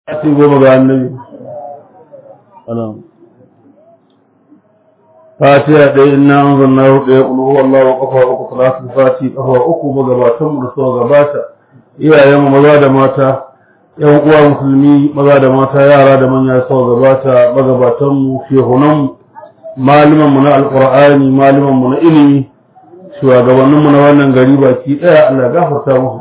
Ati goma ga annabi. Alam. Fatiha ɗaya inna an zanna ɗaya ƙulu Allah wa ƙafa uku salatu fati ƙafa uku magabatan mu da suka gabata iyayen mu maza da mata ƴan uwa musulmi maza da mata yara da manya suka gabata magabatan mu shehunan mu malaman mu na alqur'ani malaman mu na ilimi shugabannin mu na wannan gari baki ɗaya Allah ya gafarta musu.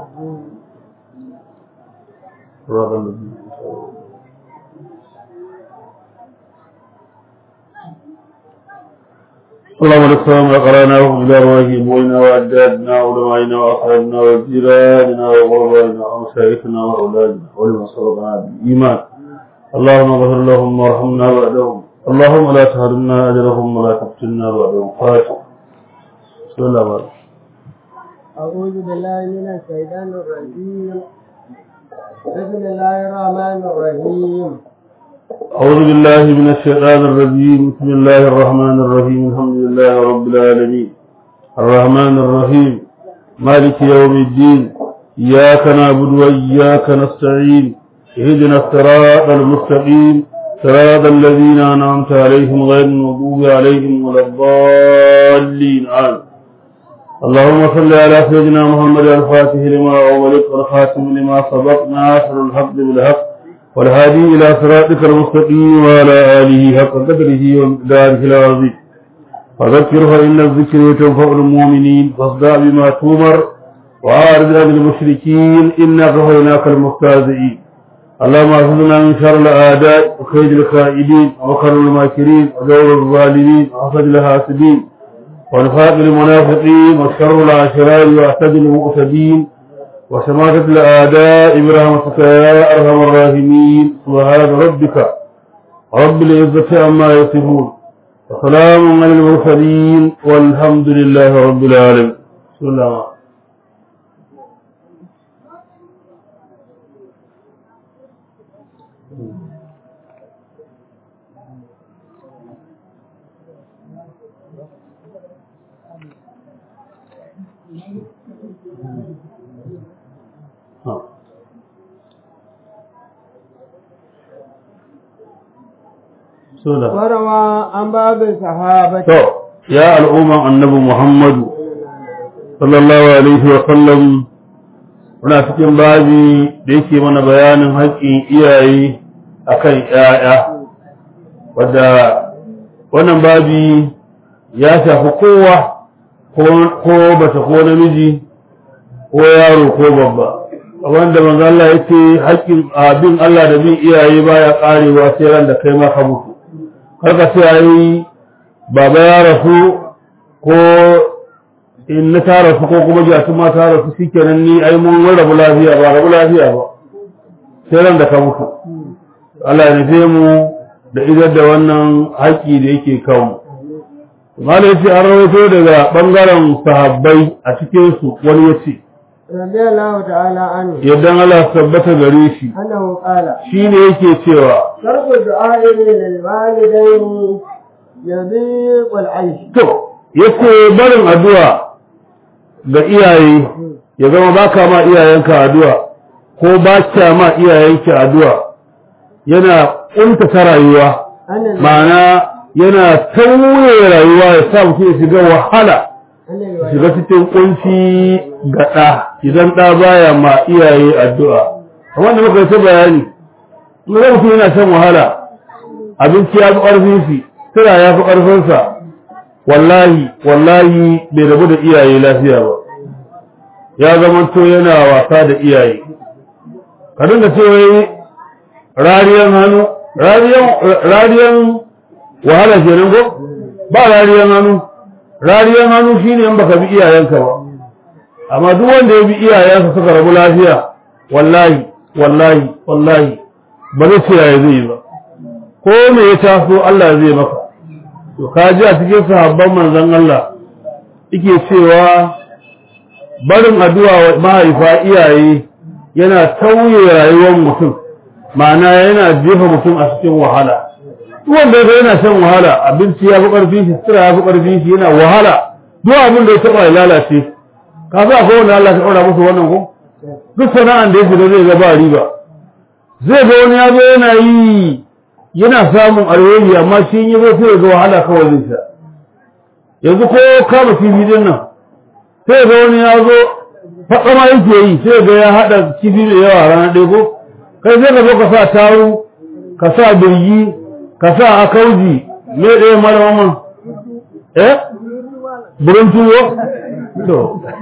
اللهم لك السلام وقرانا وإلى رواهي بوينا وأجدادنا وعلمائنا وأصحابنا وجيراننا وغربائنا ومشايخنا وأولادنا ولمن سبقنا بالإيمان اللهم اغفر لهم وارحمنا بعدهم اللهم لا تحرمنا أجرهم ولا تفتنا بعدهم فاتح بسم الله الرحمن أعوذ بالله من الشيطان الرجيم بسم الله الرحمن الرحيم أعوذ بالله من الشيطان الرجيم بسم الله الرحمن الرحيم الحمد لله رب العالمين الرحمن الرحيم مالك يوم الدين إياك نعبد وإياك نستعين اهدنا الصراط المستقيم صراط الذين أنعمت عليهم غير المغضوب عليهم ولا الضالين آمين اللهم صل على سيدنا محمد الفاتح لما أغلق والخاتم لما سبق ناصر الحق بالحق والهادي إلى صراطك المستقيم وعلى آله حق قدره ومقداره العظيم فذكر فإن الذكر تنفع المؤمنين فاصدع بما تؤمر وأعرض عن المشركين إنا كفيناك المستهزئين اللهم احفظنا من شر الأعداء وكيد الخائدين ومكر الماكرين وجور الظالمين وحسد الحاسدين ونفاق المنافقين وشر العشرات واعتد المؤتدين وشماتة الأعداء برحمتك يا أرحم الراحمين سبحان ربك رب العزة عما يصفون وسلام على المرسلين والحمد لله رب العالمين بسم الله Sula. وروى عن باب الصحابة To, ya al'umman annabi Muhammadu, sallallahu Alaihi wasallam, muna cikin babi da yake mana bayanin haƙƙin iyaye a kan ‘ya'ya, wadda wannan babi ya shafi kowa, ko bata ko namiji, ko yaro ko babba. wanda manzo Allah ya ce haƙƙin abin Allah da bin iyaye baya ƙarewa sai ran da kai ma ka mutu. karka ce ai baba ya rasu ko in na ta rasu ko kuma jatu ma ta rasu shikenan ni ai mun rabu lafiya ba rabu lafiya ba sai ran da ka mutu Allah ya nufe mu da idar da wannan haƙƙi da yake kanmu Malai ce an rawaito daga ɓangaren sahabbai a cikinsu wani ya ce, رضي الله تعالى عنه Yadda Allah tabbata gare shi, أنه قال shi ne yake cewa, ترك الدعاء للوالدين يضيق العيش To, yace barin addu'a ga iyaye ya zama baka ma iyayenka addu'a ko ba ma iyayenki addu'a yana ƙuntata rayuwa أن ma'ana yana tauye rayuwa ya sa mutum ya shiga wahala أن shiga الوالدين cikin kunci ga ɗa idan ɗa baya ma iyaye addu'a kamar da muka yi ta bayani in ga mutum yana shan wahala abinci ya fi ƙarfin shi sira ya fi ƙarfinsa wallahi wallahi bai rabu da iyaye lafiya ba ya zama to yana wasa da iyaye ka dinga cewa rariyan hannu rariyan rariyan wahala kenan ko ba rariyan hannu rariyan hannu shine in baka bi iyayenka ba amma duk wanda ya bi iyayensa suka rabu lafiya wallahi wallahi wallahi ba zai ce yaya zai yi ba ko me ya taso Allah zai maka to ka ji a cikin sahabban manzon Allah yake cewa barin addu'a wa mahaifa iyaye yana tauye rayuwar mutum ma'ana yana jefa mutum a cikin wahala duk wanda ya yana shan wahala abinci ya fi ƙarfin shi sira ya fi ƙarfin shi yana wahala duk abin da ya taɓa ya lalace ka za ko wanda Allah ka ɗaura musu wannan ko duk sana'an da ya shiga zai ga ba riba zai ga wani ya zo yana yi yana samun alheri amma shi yi zo sai ga wahala kawai zai sha yanzu ko kama kifi din nan sai ga wani ya zo faɗama yake yi sai ga ya haɗa kifi da yawa ranar ɗaya ko kai sai ka zo ka sa taru ka sa birgi ka sa akauji me ɗaya mara mama eh burin tuwo to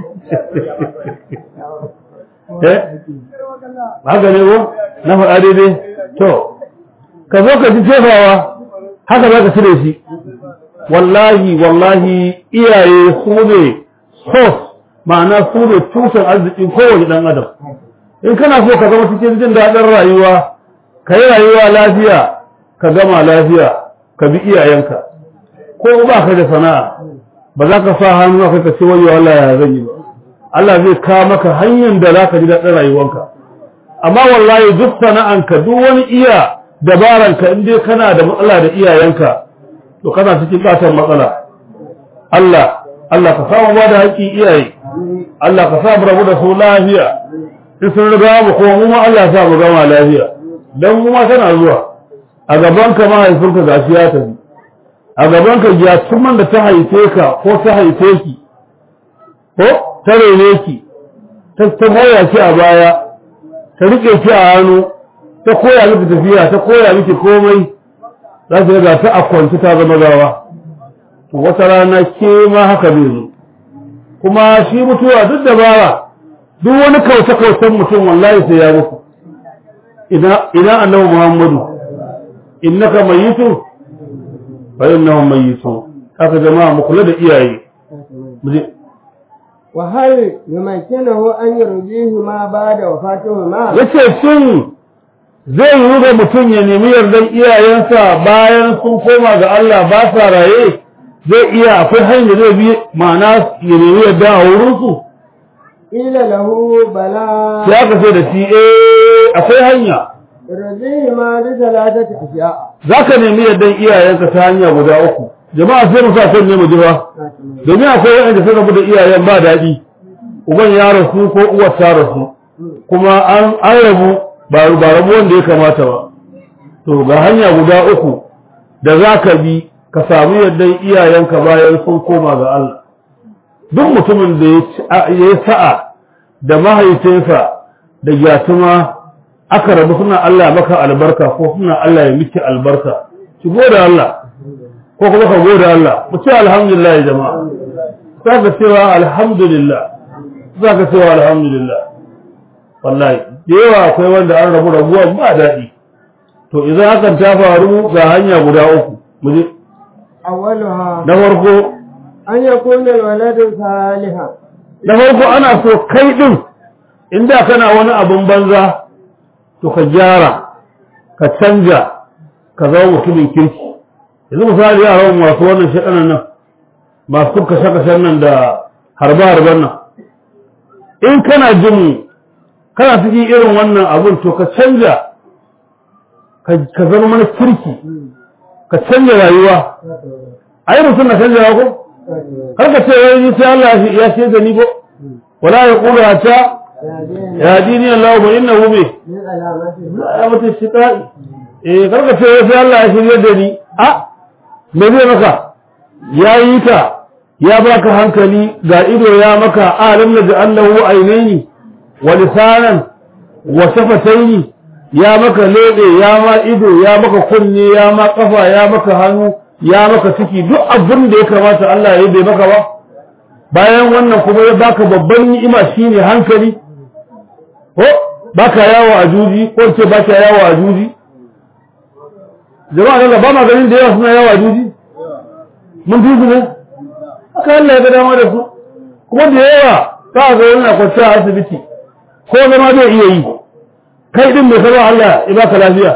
eh haka ne ko na faɗa daidai to ka zo ka ji jefawa haka za ka cire shi wallahi wallahi iyaye su ne sos ma'ana su ne tushen arzikin kowane ɗan adam in kana so ka zama cikin jin daɗin rayuwa ka yi rayuwa lafiya ka gama lafiya ka bi iyayenka ko ba ka da sana'a ba za ka sa hannu a ka ce wayo Allah ya zan yi ba Allah zai kawo maka hanyar da za ka ji daɗin rayuwanka amma wallahi duk sana'anka duk wani iya dabaranka in dai kana da matsala da iyayenka to kana cikin ƙaton matsala Allah Allah ka samu ba da haƙƙin iyaye Allah ka sa mu rabu da su lafiya in sun riga mu kuma mu ma Allah sa mu gama lafiya dan mu ma tana zuwa a gaban ka mahaifinka gashi ya tafi a gaban ka gyatuman da ta haife ka ko ta haife ki ko ta rene ki ta ta goya ki a baya ta rike ki a hannu ta koya miki tafiya ta koya miki komai za ki ga ta akwanci ta zama gawa to wata rana ke ma haka zai zo kuma shi mutuwa duk dabara duk wani kauce-kaucen mutum wallahi sai ya mutu ina annabi muhammadu innaka mayitu fa innahum mayitun haka jama'a mu kula da iyaye wa hal yumakkinahu an yurjihi ma ba'da wafatihi ma yace shin zai yi ga mutum ya nemi yardan iyayensa bayan sun koma ga Allah ba sa raye zai iya akwai hanyar zai bi ma'ana ya nemi yarda a wurinsu ila lahu bala sai aka ce da shi eh akwai hanya yurjihi ma bi salatati ashiya za ka nemi yardan iyayenka ta hanya guda uku jama'a sai mu sa kan ne mu ji ba domin akwai wanda suka bude iyayen ba daɗi uban ya rasu ko uwar ta rasu kuma an an rabu ba ba rabu wanda ya kamata ba to ga hanya guda uku da za ka bi ka samu yardan iyayenka bayan sun koma ga Allah duk mutumin da ya yi sa'a da mahaifinsa da gyatuma aka rabu suna Allah maka albarka ko suna Allah ya miki albarka ki gode Allah ko kuma ka gode Allah mu ce alhamdulillah jama'a za ka cewa alhamdulillah za ka cewa alhamdulillah wallahi da yawa akwai wanda an rabu rabuwa ba daɗi to idan hakan ta faru ga hanya guda uku mu je awwaluha na farko an yakuna alwaladu salihan na farko ana so kai din inda kana wani abun banza to ka gyara ka canja ka zama mutumin kirki yanzu misali yaran masu wannan shaɗanan nan masu kashe-kashen nan da harba-harban nan in kana jin kana cikin irin wannan abun to ka canja ka zama mana kirki ka canja rayuwa a yi mutum na canja ko har ka ce wani sai Allah ya ce da ni ko wala ya kula ta ya dini Allah ba inna hu bi min alamati ya mutu shiqai eh kar ka ce sai Allah ya shirye da ni a me zai maka ya yi ka ya baka hankali ga ido ya maka alam na ja'allahu ainaini wa lisanan wa shafataini ya maka lebe ya ma ido ya maka kunne ya ma kafa ya maka hannu ya maka ciki duk abin da ya kamata Allah ya yi bai maka ba bayan wannan kuma ya baka babban ni'ima shine hankali ko baka yawo a juji ko ce baka yawo a juji jama'a daga ba ma ganin da yawa suna yawo a juji mun fi su ne haka Allah ya ga dama da su kuma da yawa ka ga yana kwanciya a asibiti ko zama zai iya yi kai din mai sarwa Allah ya baka lafiya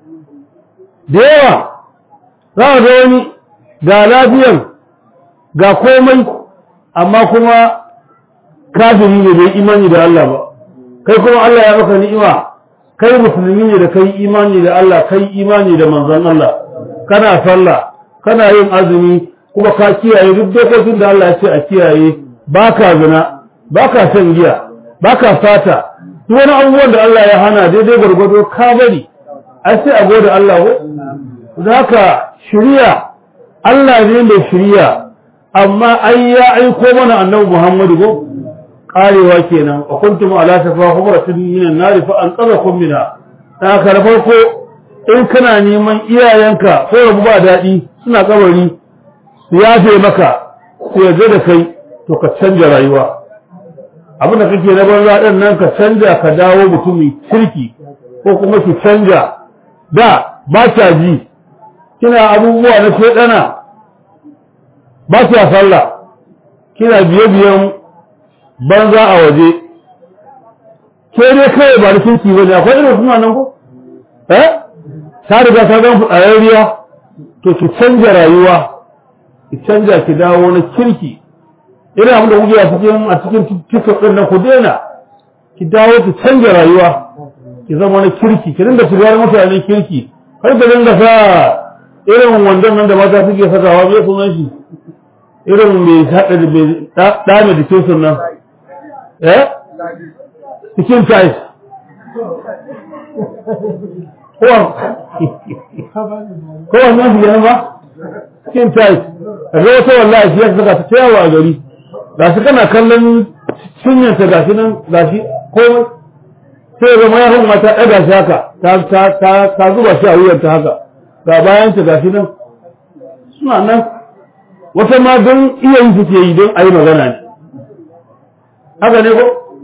da yawa za ka ga wani ga lafiyan ga komai amma kuma kafiri ne bai imani da Allah ba kai kuma Allah ya maka ni'ima kai musulmi ne da kai imani da Allah kai imani da manzon Allah kana sallah kana yin azumi kuma ka kiyaye duk dokokin da Allah ya ce a kiyaye baka zina baka shan giya baka fata duk wani abubuwan da Allah ya hana daidai gwargwado ka bari ai sai a gode Allah ko zaka shiriya Allah ne mai shiriya amma ai ya aiko mana annabi Muhammadu ko karewa kenan wa kuntum ala safa humratin minan nar fa anqadhakum minha da ka da farko in kana neman iyayenka ko rabu ba dadi suna kabari su yafe maka su yarda da kai to ka canja rayuwa abin da kake na banza din nan ka canja ka dawo mutumi kirki ko kuma ki canja da ba ta ji kina abubuwa na shedana ba ta sallah kina biye biyan banza a waje ke dai kai ba da kirki bane akwai irin suna nan ko eh ta riga ta ga fitsararriya to ki canja rayuwa ki canja ki dawo na kirki irin abin da kuke a cikin a cikin tiktok din nan ku daina ki dawo ki canja rayuwa ki zama na kirki ki dinga shigar mutanen kirki har ka dinga sa irin wandon nan da mata suke sakawa bai sunan shi irin mai haɗa da mai ɗame da ke sunan eh cikin tais kowa nan su yana ba cikin tais a ga wata wallahi shi ya saka ta yawa a gari ga shi kana kallon cinyanta ga shi nan ga shi komai sai ga mayafin mata ɗaga shi haka ta zuba shi a wuyanta haka ga bayanta ga shi nan suna nan wata ma don iya yi suke yi don a yi magana ne haka ne ko?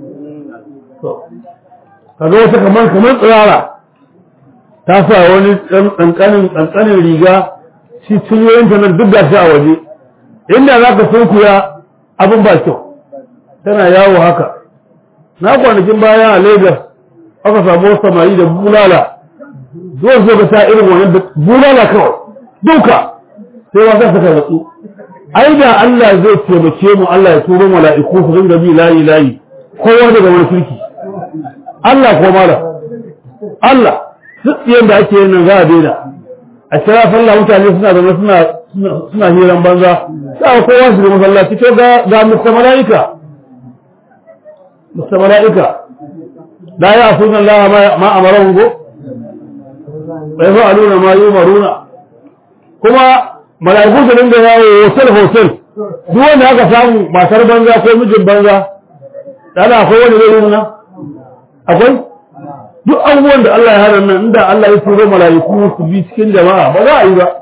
kaga wata kamar kamar tsirara ta sa wani ƙanƙanin ƙanƙanin riga shi cinyoyinta nan duk gashi a waje inda za ka sunkuya abin ba kyau tana yawo haka na kwanakin baya a lagos aka samu wasu samari da bulala zuwa zo ka sa irin wannan da bulala kawai duka sai wasa suka natsu ai da Allah zai taimake mu Allah ya turo mala'iku su dinga bi layi layi kowa daga wani kirki Allah ko mala Allah duk yanda ake yin nan za a daina a kira sallah mutane suna zama suna suna hiran banza sai kowa su ga masallaci to ga ga musta mala'ika musta mala'ika la ya'suna Allah ma amarahum go wa yaf'aluna ma yumaruna kuma mala'iku su dinga yawo hotel hotel duk wanda aka samu matar banza ko mijin banza dana akwai wani zai yi nan akwai duk abubuwan da Allah ya hana nan inda Allah ya turo mala'iku su bi cikin jama'a ba za a yi ba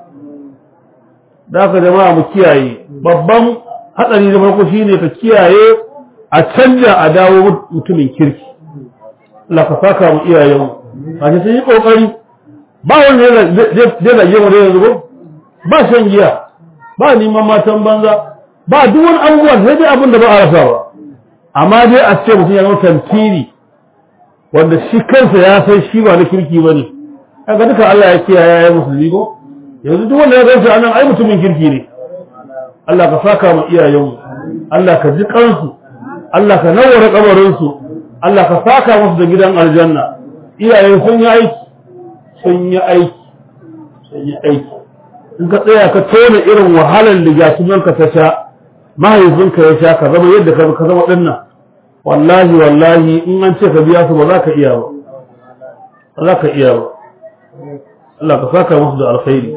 da haka jama'a mu kiyaye babban hatsari da farko shine ka kiyaye a canja a dawo mutumin kirki Allah ka saka mu iyayen a ce sun yi kokari ba wanda zai zage mu da yanzu ba ba shan giya ba neman matan banza ba duk wani abubuwa sai dai abin da ba a rasa ba amma dai a ce mutum ya zama tantiri wanda shi kansa ya san shi ba na kirki ba ne kaga duka Allah ya kiyaye ya musulmi ko yanzu duk wanda ya gansa anan ai mutumin kirki ne Allah ka saka mu iyayenmu Allah ka ji kansu Allah ka nawara kabarin su Allah ka saka musu da gidan aljanna iyaye sun yi aiki sun yi aiki sun yi aiki in ka tsaya ka tona irin wahalar da gasumanka ta sha mahaifinka ya sha ka zama yadda ka zama dinnan wallahi wallahi in an ce ka biya su ba za ka iya ba ba za ka iya ba Allah ka saka musu da alkhairi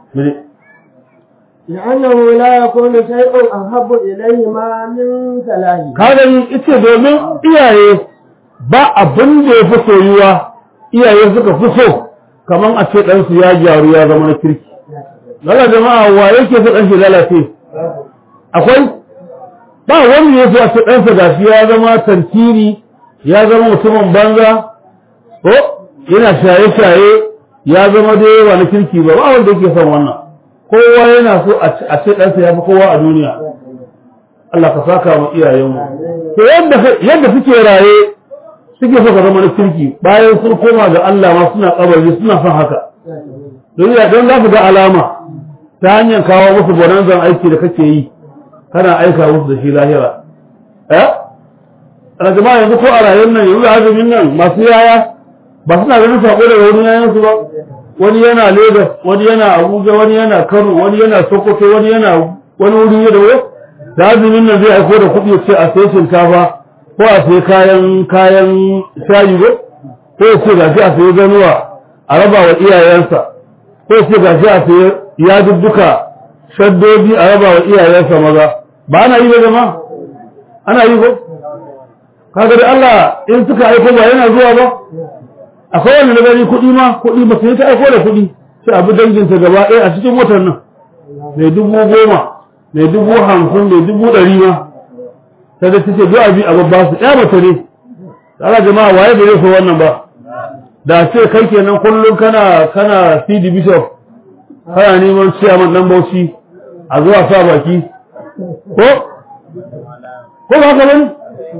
لأنه لا يكون شيء أحب إليه ما من سلاهه kagan ita domin iyaye ba abin da ya fi soyuwa iyaye suka fi so kamar a ce ɗansu ya gyaru ya zama na kirki lala jama'a wa yake so ɗan shi lalace akwai ba wanda ya so a ce ɗansa gashi ya zama tantiri ya zama mutumin banza ko yana shaye-shaye ya zama da yawa na kirki ba ba wanda yake son wannan kowa yana so a ce ɗansa ya fi kowa a duniya Allah ka saka mu iyayenmu to yadda suke raye suke so ka zama na kirki bayan sun koma ga Allah ma suna kabari suna son haka don ya don za su ga alama ta hanyar kawo musu bonanzan aiki da kake yi kana aika musu da shi lahira eh ana jama'a yanzu ko a rayuwar nan yanzu azumin nan masu yaya ba suna ganin sako daga wurin yayan su ba wani yana Lagos wani yana Abuja wani yana Kano wani yana Sokoto wani yana wani wuri da wo da azumin nan zai aiko da kuɗi ce a sai shinkafa ko a sai kayan kayan shayi ko ko ya ce gashi a sai ganuwa a raba wa iyayensa ko ya ce gashi a sai yadudduka shaddodi a raba wa iyayensa maza ba ana yi ba jama ana yi ko kaga da Allah in suka aiko ba yana zuwa ba akwai wanda na gani kuɗi ma kuɗi ba sai ta aiko da kuɗi sai abu danginta gaba ɗaya a cikin watan nan mai dubu goma mai dubu hamsin mai dubu ɗari ma sai da take zuwa bi a babba su ɗaya mace ne Allah jama'a waye bai so wannan ba da ce kai kenan kullum kana kana CD Bishop kana neman ciyaman dan Bauchi a zuwa sa baki ko ko ba haka bane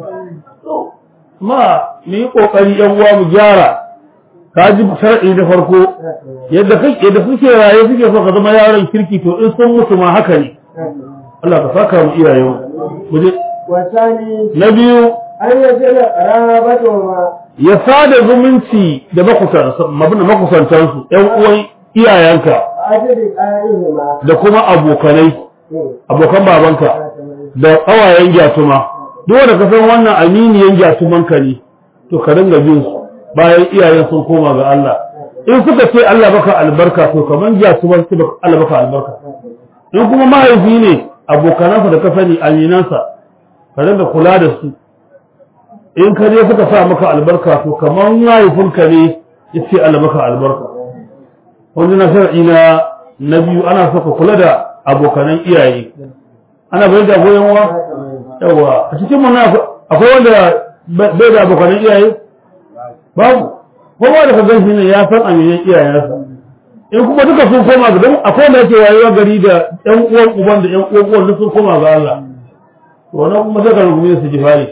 ma mu yi kokari yan uwa mu gyara ka ji shar'i da farko yadda kake yadda kuke raye suke so ka zama yaron kirki to in sun mutu ma haka ne Allah ka saka mu iyayen mu je والثاني na biyu أن يصل قرابتهما ya sada zumunci da makusantansu ‘yan uwan iyayenka أجل آلهما da kuma abokanai abokan babanka da ƙawayen gyatuma duk da ka san wannan aminiyan gyatumanka ne to ka dinga bin su bayan iyayen sun koma ga Allah in suka ce Allah baka albarka to kaman gyatuman su Allah baka albarka in kuma mahaifi ne abokanansa da ka sani aminansa ka dinga kula da su in ka je suka sa maka albarka to kamar mahaifinka ne ya ce Allah maka albarka wanda na shar'i na na biyu ana so ka kula da abokanan iyaye ana bai da goyon wa yawa a cikin mu na akwai wanda bai da abokanan iyaye babu kowa da ka gan shi ne ya san aminan iyayensa in kuma duka sun koma ga don akwai wanda yake wayewa gari da ƴan uwan uban da ƴan uwan uwan duk sun koma ga Allah to wannan kuma sai ka rungume su jifari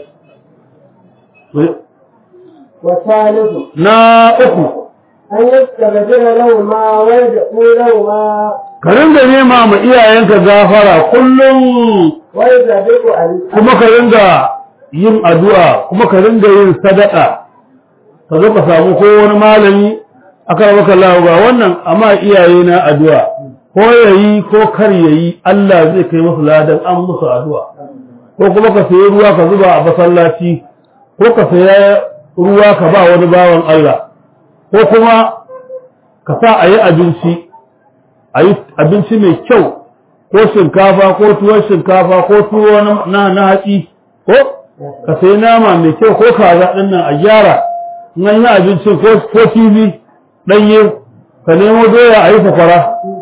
والثالث na uku أن يستغفر لهما ويدعو لهما ka ringa nema ma iyayenka gafara kullum ويسبق عليه kuma ka ringa yin addu'a kuma ka ringa yin sadaka ka zo ka samu ko wani malami aka maka Allah ba wannan amma iyaye na addu'a ko yayi ko kar yayi Allah zai kai musu ladan an musu addu'a ko kuma ka sayi ruwa ka zuba a masallaci ko ka saya ruwa ka ba wani bawan Allah ko kuma ka sa a yi abinci a yi abinci mai kyau ko shinkafa ko tuwon shinkafa ko tuwo na na hatsi ko ka sayi nama mai kyau ko kaza din nan a gyara in an yi abincin ko ko kifi ɗanye ka nemo doya a yi sakwara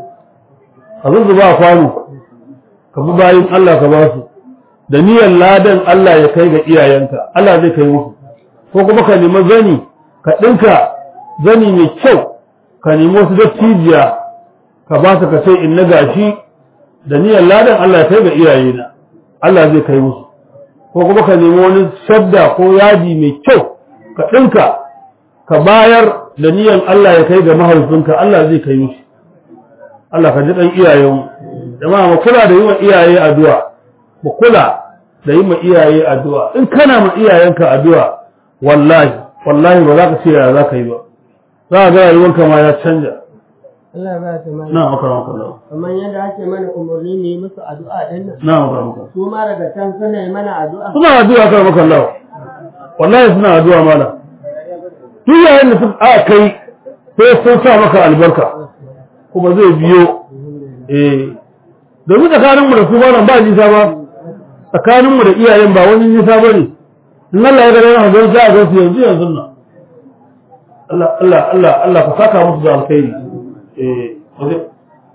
ka zuzzuba a kwano ka bi bayin Allah ka ba su da niyyar ladan Allah ya kai ga iyayenka Allah zai kai musu ko kuma ka nemi zani ka ɗinka zani mai kyau ka nemi wasu dattijiya ka ba su ka ce in na gashi da niyyar ladan Allah ya kai ga iyayena Allah zai kai musu ko kuma ka nemi wani shadda ko yadi mai kyau ka ɗinka ka bayar da niyyar Allah ya kai ga mahaifinka Allah zai kai musu Allah ka ji ɗan iyayen jama'a mu kula da yi wa iyaye addu'a mu kula da yi ma iyaye addu'a in kana ma iyayenka addu'a wallahi wallahi ba za ka ce ya za ka yi ba za ka ga rayuwarka ma ya canja Allah ba ta mana na maka maka Allah kamar yadda ake mana umarni mu yi musu addu'a din nan na maka maka su ma daga can suna yi mana addu'a suna addu'a kan maka Allah wallahi suna addu'a mala duk yayin da suka aka kai sai sun sa maka albarka kuma zai biyo eh domin tsakanin mu da su malam ba nisa ba tsakanin mu da iyayen ba wani nisa bane in Allah ya ga yana don za a ga su yanzu yanzu nan Allah Allah Allah Allah ka saka musu da alkhairi eh waje-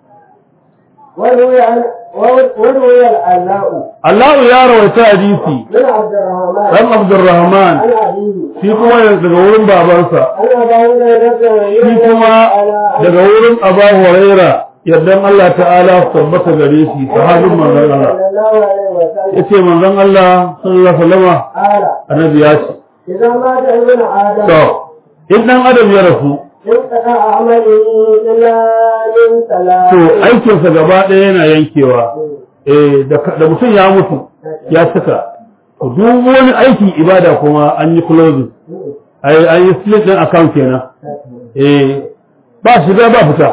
وروي عن وروي العلاء Allah ya rawaita hadisi من عبد الرحمن dan Abdurrahman عن أبيه shi kuma daga wurin babansa أن أبا هريرة shi kuma daga wurin Aba Huraira yardan Allah ta'ala su tabbata gare shi sahabin manzon Allah صلى الله عليه وسلم yace manzon Allah sallallahu alaihi wasallam قال annabi ya ce إذا مات ابن آدم to in dan adam ya rasu انقطع عمله إلا من ثلاث to aikinsa gaba ɗaya yana yankewa eh da da mutum ya mutu ya cika to duk wani aikin ibada kuma an yi closing ai an yi split din account kenan eh ba shiga ba fita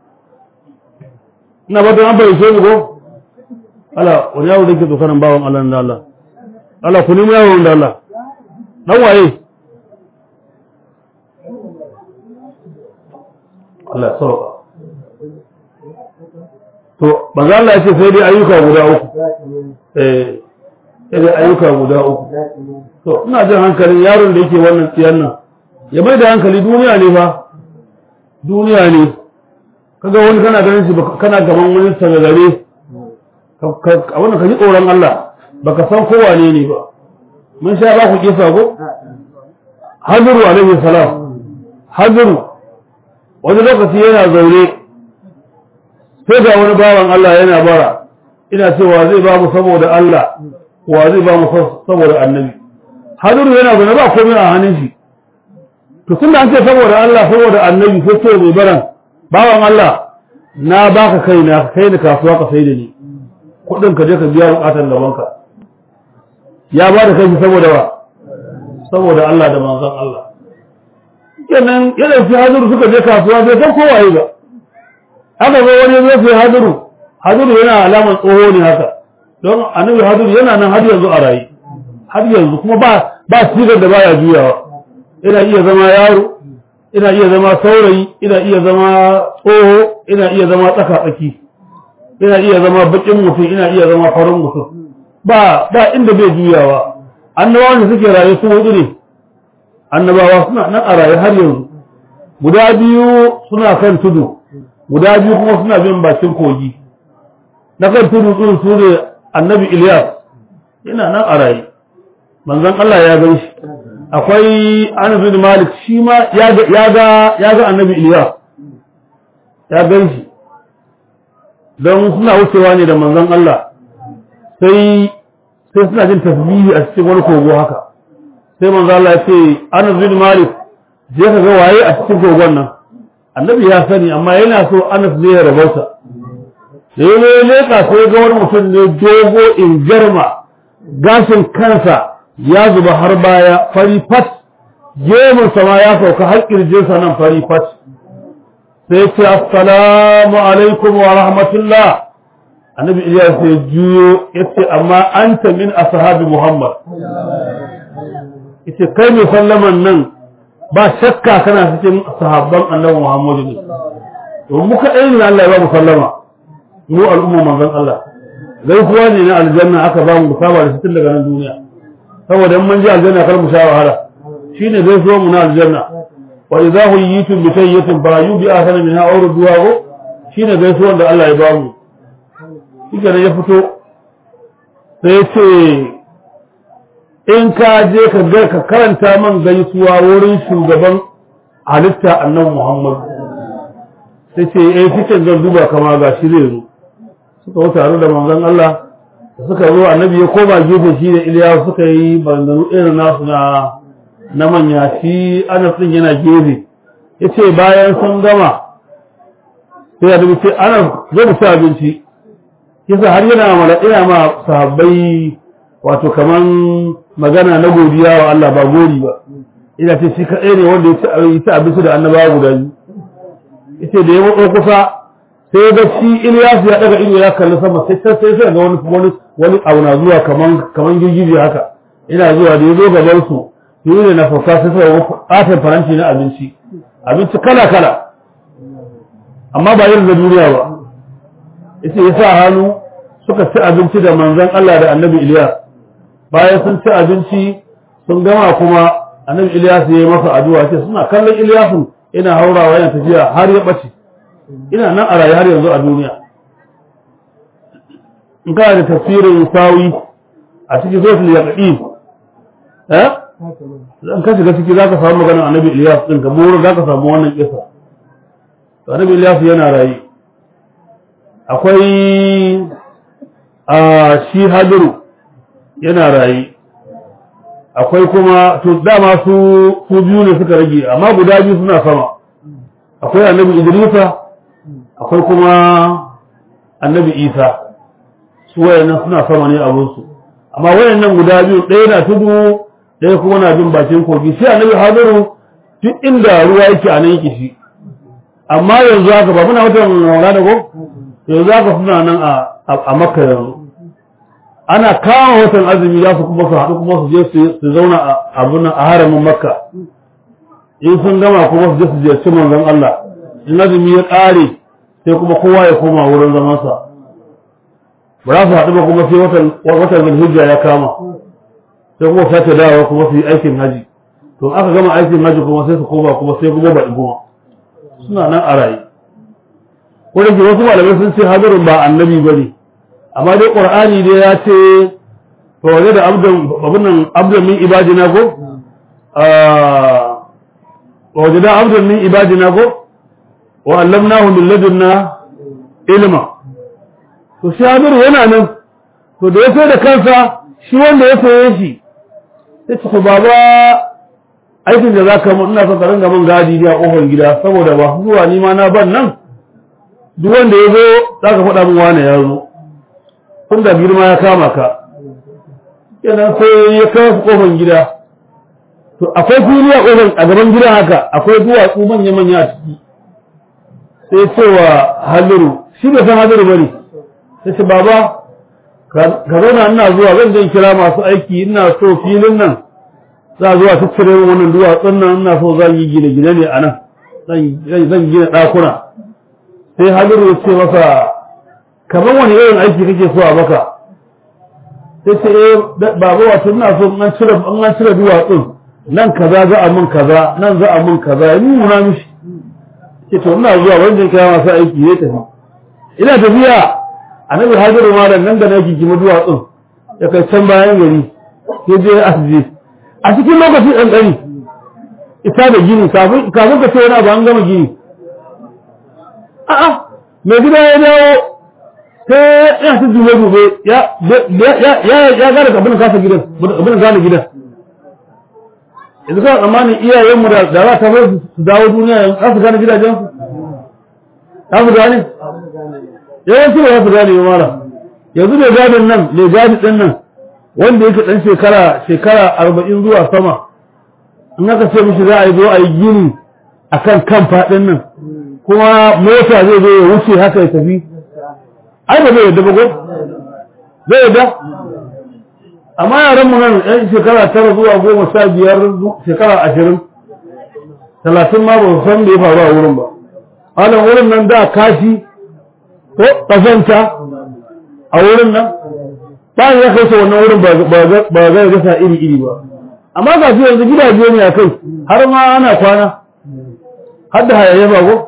ina ba an bai sai ko Allah wani yawo da ke tsokanin bawan Allah da Allah Allah ku nemi yawon da Allah dan waye Allah sauka to manzo Allah ya ce sai dai ayyuka guda uku eh sai dai ayyuka guda uku to ina jin hankalin yaron da yake wannan tsiyan nan ya bai da hankali duniya ne fa duniya ne kaga wani kana ganin shi kana gaban wani tagagare a wannan ka ji tsoron Allah baka san ko wane ne ba mun sha ba ku kisa ko hadiru alaihi salam hadiru wani lokaci yana zaune sai ga wani bawan Allah yana bara ina cewa zai ba mu saboda Allah wa zai ba mu saboda annabi hadiru yana zaune ba komai a hannun shi to tun da an ce saboda Allah saboda annabi sai ce mai baran bawan Allah na baka kai na kai ni kasuwa ka sai da ni kudin ka je ka biya bukatar gabanka ya ba da kai saboda wa saboda Allah da manzon Allah kenan yana fi haduru suka je kasuwa bai san kowaye ba haka zo wani zai fi haduru haduru yana alamar tsoho ne haka don annabi haduru yana nan har yanzu a rayu har yanzu kuma ba ba sigar da baya juyawa ina iya zama yaro ina iya zama saurayi ina iya zama tsoho ina iya zama tsaka tsaki ina iya zama bakin mutum ina iya zama farin mutum ba ba inda bai juyawa annabawa ne suke raye su hudu ne annabawa suna nan a raye har yanzu guda biyu suna kan tudu guda biyu kuma suna bin bakin kogi na kan tudu din su ne annabi Ilyas yana nan a raye manzon Allah ya gan shi akwai Anas bin Malik shi ma ya ga ya ga annabi Ilyas ya gan shi don suna wucewa ne da manzon Allah sai sai suna jin tasbihi a cikin wani kogo haka sai manzon Allah ya ce Anas bin Malik je ka ga waye a cikin kogon nan annabi ya sani amma yana so Anas ne ya rabauta sai ne leka sai ga wani mutum ne dogo in jarma gashin kansa ya zuba har baya fari fat gemun sama ya sauka har kirjinsa nan fari fat sai ce assalamu alaikum wa rahmatullah annabi Ilyas sai juyo yace amma anta min ashabi Muhammad yace kai mai sallaman nan ba shakka kana cikin sahabban annabi Muhammad ne to muka ɗaya ne Allah ya ba mu sallama mu al'umma manzon Allah gaisuwa ne na aljanna aka ba mu saba da tun daga nan duniya saboda in mun ji aljanna kar mu sha wahala shine gaisuwa mu na aljanna wa idza huyitum bi sayyitin fa yubi ahsana minha aw rudduha shine gaisuwan da Allah ya ba mu shike ya fito sai ya ce in ka je ka ga ka karanta man gaisuwa wurin shugaban halitta annabi Muhammad sai ce eh cikin zan duba kama ga shi zai zo suka wuce tare da manzon Allah suka zo annabi ya koma gefe shi da Iliya suka yi bandanu irin nasu na na manya shi Anas din yana gefe yace bayan sun gama sai annabi ce Anas zo mu ci abinci yasa har yana mala ina ma sahabbai wato kaman magana na godiya wa Allah ba gori ba ina ce shi kaɗai ne wanda ya ci abinci da annabawa guda biyu yace da ya matso kusa sai ga shi Ilyas ya daga ido ya kalli sama sai sai sai ga wani wani wani abu na zuwa kaman kaman girgije haka ina zuwa da yazo gaban su yi ne na fauka sai sai ƙaton faranti na abinci abinci kala kala amma ba irin da duniya ba yace ya sa hannu suka ci abinci da manzon Allah da Annabi Ilyas bayan sun ci abinci sun gama kuma Annabi Ilyas ya yi masa addu'a ce suna kallon Ilyasun ina haurawa yana tafiya har ya bace ina nan a rayu har yanzu a duniya in kana da tafsirin sawi a cikin suratul yaqin eh in ka shiga ciki zaka samu maganar annabi Ilyas din ka buru zaka samu wannan kisa to annabi Ilyas yana rayu akwai a shi hadiru yana rayu akwai kuma to dama su su biyu ne suka rage amma guda biyu suna sama akwai annabi Idrisa akwai kuma annabi Isa su wayannan suna sama ne abun su amma wayannan guda biyu ɗaya na tudu ɗaya kuma na bin bakin kogi sai annabi Hadiru duk inda ruwa yake a nan yake shi amma yanzu haka ba muna watan Ramadan ko yanzu haka suna nan a a Makka yanzu ana kama watan azumi za su kuma su haɗu kuma su je su zauna a abin a haramin makka in sun gama kuma su je su ziyarci manzon Allah in azumi ya ƙare sai kuma kowa ya koma wurin zamansa ba za su haɗu ba kuma sai watan watan zulhijja ya kama sai kuma sake dawowa kuma su yi aikin haji to aka gama aikin haji kuma sai su koma kuma sai kuma baɗi kuma suna nan a raye ko da ke wasu malamai sun ce hadirin ba annabi ba ne amma dai qur'ani dai ya ce to wani da abdan abun nan abdan min ibadina ko wa wajada abdan min ibadina ko wa allamnahu min ladunna ilma to shi hadiru yana nan to da ya sai da kansa shi wanda ya saye shi sai ce to baba aikin da zaka mun ina son ka ringa mun gadi a kofar gida saboda ba zuwa ni ma na ban nan duk wanda ya zo zaka faɗa min wane ya zo tun da girma ya kama ka kenan sai ya kawo kofar gida to akwai fili a kofar a gaban gidan haka akwai duwatsu manya manya a ciki sai cewa haliru shi bai san haliru bane sai ce baba ka zauna ina zuwa zan je kira masu aiki ina so filin nan za zuwa tattare wannan duwatsun nan ina so zan yi gine-gine ne a nan zan gina ɗakuna sai haliru ya ce masa kamar wani irin aiki kake so a baka sai ce eh baba wato ina so an cire an cire duwatsun nan kaza za a mun kaza nan za a mun kaza ya nuna mishi ce to ina zuwa wanda kira masu aiki ya tafi ina tafiya annabi hajjar malam nan da na gigima duwatsun ya kai can bayan gari ya je asibiti a cikin lokaci ɗan ɗari ita da gini kafin ka ce wani abu an gama gini a'a mai gida ya dawo sai ya ta dube dube ya ya gane abin kasa gidan abin gane gidan yanzu kawai tsammanin iyayenmu da za ta bai su dawo duniya yanzu za su gane gidajensu za su gane yawanci ba za su gane mara yanzu mai gadin nan mai gadi ɗin nan wanda yake ɗan shekara shekara arba'in zuwa sama in aka ce mishi za a yi zo a yi gini a kan kan faɗin nan kuma mota zai zo ya wuce haka ya tafi ai ba zai yadda ba ko zai yadda amma yaran mu nan yan shekara tara zuwa goma sha biyar shekara ashirin talatin ma ba su san da ya faru a wurin ba halin wurin nan da kashi ko ƙazanta a wurin nan ba ya kai sa wannan wurin ba zai gasa iri iri ba amma ga shi yanzu gidaje ne a kai har ma ana kwana har da hayayyafa ko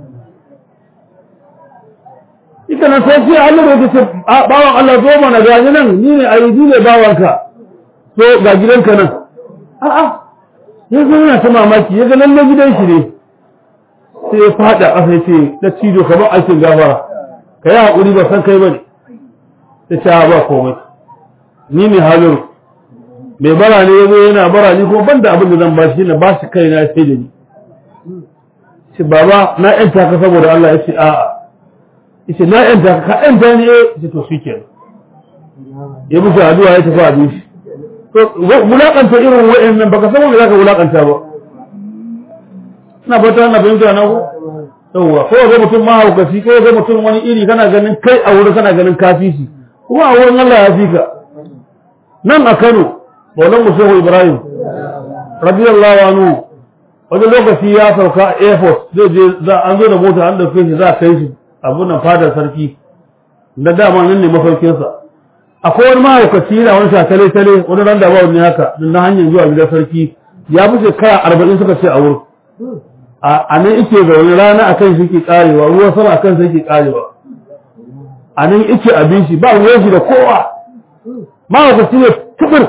ita nan sai sai Allah ya ce bawan Allah zo mana ga ni nan ni ne ayyudi ne bawanka so ga gidanka nan a a ya zo yana ta mamaki ya ga lalle gidan shi ne sai ya fada ƙasa ya ce da cido kamar aikin gafara ka yi haƙuri ba san kai bane ta ce ba komai ni ne halin mai bara ne ya zo yana bara ni kuma ban da abin da zan ba shi na ba shi kai na sai da ni ce baba na yanta ka saboda Allah ya ce a'a yace na yanta ka yanta ne yace to shikenan ya musu addu'a ya tafi abin shi to wulakanta irin wa'annan baka san wanda zaka wulakanta ba ina fata na fahimta na ko yawwa ko ga mutum mahaukaci ko ga mutum wani iri kana ganin kai a wurin kana ganin kafi shi kuma a wurin Allah ya fi ka nan a Kano Maulan Musahu Ibrahim radiyallahu anhu wani lokaci ya sauka a airport zai je za an zo da mota an dauke shi za a kai shi abun nan fadar sarki na dama nan ne mafarkinsa akwai wani mahaukaci yana wani shakale tale wani ran da bawa ne haka na hanyar zuwa gidan sarki ya fi shekara arba'in suka ce a wurin a nan ike zaune rana a kan shi ke karewa ruwan sama a kan shi ke karewa a nan ike abin shi ba ruwan shi da kowa mahaukaci ne tukur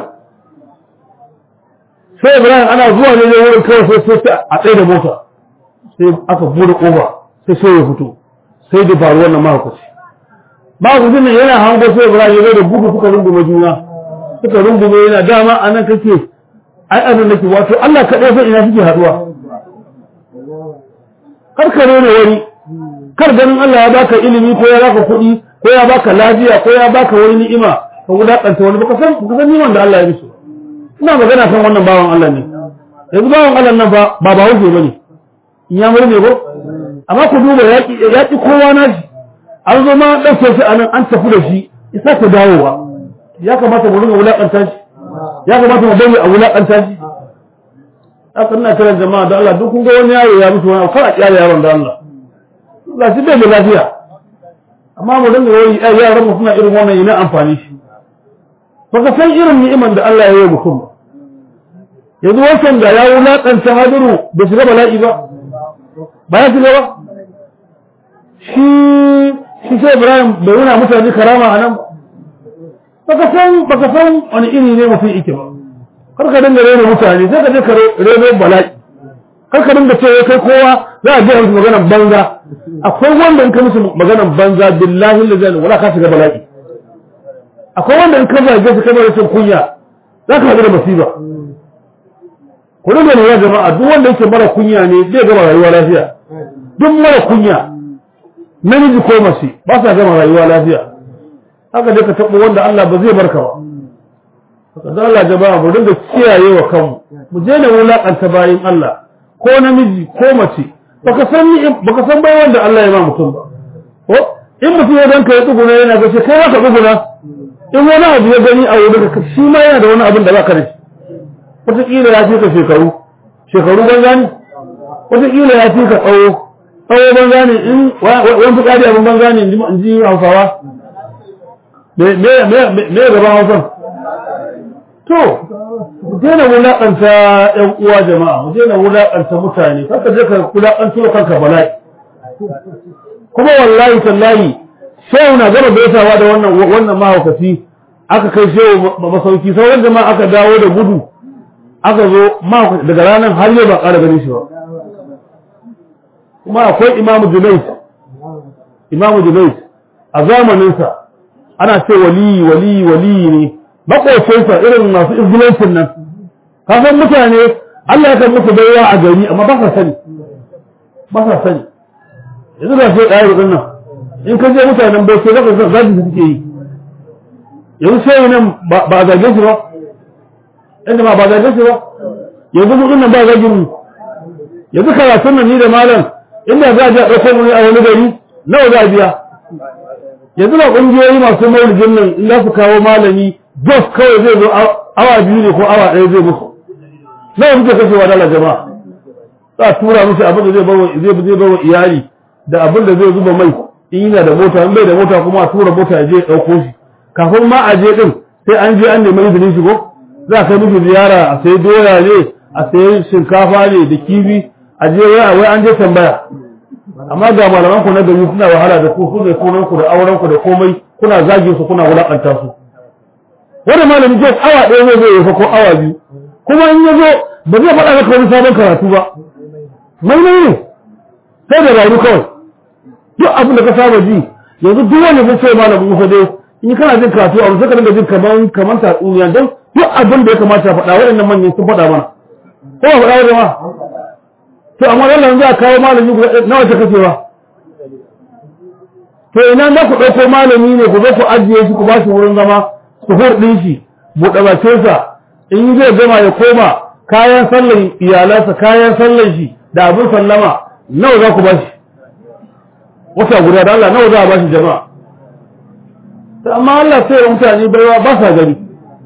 sai ibrahim ana zuwa ne ne wurin kawai sai sai a tsaye da mota sai aka bude kofa sai sai ya fito sai da faru wannan mahaukaci mahaukacin nan yana hango sai ibrahim ya zo da gudu suka rungume juna suka rungume yana dama a nan kake ai abin nake wato Allah kaɗai sai ina suke haɗuwa kar ka rena wani kar ganin Allah ya baka ilimi ko ya baka kuɗi ko ya baka lafiya ko ya baka wani ni'ima ka wulakanta wani baka san baka san niman da Allah ya mishi ina magana kan wannan bawan Allah ne yanzu bawan Allah nan ba ba ba hauke bane in ya murne ko amma ku duba yaki yaki kowa na shi an zo ma dauke shi anan an tafi da shi isa ta dawowa ya kamata mu ringa wulakanta shi ya kamata mu bari a wulakanta shi haka ina kiran jama'a da Allah duk kun ga wani yaro ya mutu wani kar a kyale yaron da Allah Allah shi bai da lafiya amma mu dinga wai ai yaran mu suna irin wannan yana amfani shi baka san irin ni'iman da Allah ya yi mutum yanzu wancan da ya wulakanta hadiru da shiga bala'i ba ba ya shiga ba shi shi sai Ibrahim bai nuna mutane karama a nan baka san baka san wani iri ne mutum yake ba kar ka dinga rena mutane sai ka je ka rena bala'i kar ka dinga cewa kai kowa za a gaya musu maganar banza akwai wanda in ka musu maganar banza billahi lillahi wala ka shiga bala'i akwai wanda in ka zage su kamar rashin kunya za ka haɗu da masiba ku dinga lura jama'a duk wanda yake mara kunya ne zai gama rayuwa lafiya duk mara kunya namiji ko mace ba sa gama rayuwa lafiya haka dai ka taɓa wanda Allah ba zai barka ba haka da Allah jama'a mu dinga kiyaye wa kanmu mu je da wulakanta bayin Allah ko namiji ko mace baka san ni baka san bai wanda Allah ya ba mutum ba ko in mutum ya danka ya tsuguna yana ga shi kai ka tsuguna in wani abu ya gani a wurin ka shi ma yana da wani abin da baka da shi wataƙila ya fi ka shekaru shekaru banza ne wataƙila ya fi ka tsawo tsawo banza ne in wani fitsari abin banza ne in ji hausawa me gaban hausan to mu daina wulaƙanta ƴan uwa jama'a mu daina wulaƙanta mutane kanka je ka wulaƙanto kanka bala'i kuma wallahi tallahi shehu na gama baisawa da wannan wannan mahaukaci aka kai shehu masauki sauran jama'a aka dawo da gudu aka zo mahaukaci daga ranar har yau ba ƙara ganin shi ba kuma akwai imamu junais imamu junais a zamaninsa ana ce waliyi waliyi waliyi ne makocinsa irin masu izgilancin nan kasan mutane Allah ya kan musu baiwa a gari amma ba sa sani ba sa sani yanzu da sai ɗaya rudin nan in ka je mutanen bai sai zaka zan zagi suke yi yanzu sai nan ba a zage shi ba inda ma ba a zage shi ba yanzu kudin nan ba zagin mu yanzu karatun nan ni da malam inda za a je a ɗauko mu ne a wani gari nawa za a biya yanzu ba ƙungiyoyi masu maulidin nan in za su kawo malami jos kawai zai zo awa biyu ne ko awa ɗaya zai musu nawa muke kashewa dala jama'a za a tura musu abin da zai bawa zai zai bawa iyali da abin da zai zuba mai in yana da mota in bai da mota kuma a tura mota ya je ya ɗauko shi kafin ma a je ɗin sai an je an nemi izinin shigo za a kai miki ziyara a sayi doya ne a sayi shinkafa ne da kifi a je wai an je tambaya amma ga malaman ku na gari suna wahala da ku su ne sunan ku da auren ku da komai kuna zage su kuna wulakanta su wanda malami je awa ɗaya zai zo ya ko awa biyu kuma in ya zo ba zai faɗa maka wani sabon karatu ba mai mai ne sai da rayu kawai duk abin da ka saba ji yanzu duk wanda zai ce malamin musa dai in kana jin karatu a wani sai ka dinga jin kaman kaman tatsuniya don duk abin da ya kamata faɗa waɗannan manyan sun faɗa mana ko ba faɗa wa jama'a to amma wannan za a kawo malami guda nawa ta kacewa to ina za ku ɗauko malami ne ku zo ku ajiye shi ku ba shi wurin zama su hurɗin shi buɗe bakinsa in zai gama ya koma kayan sallan iyalansa kayan sallan shi da abin sallama nawa za ku ba shi wata guda da Allah nawa za a ba shi jama'a amma Allah sai ya mutane baiwa ba sa gani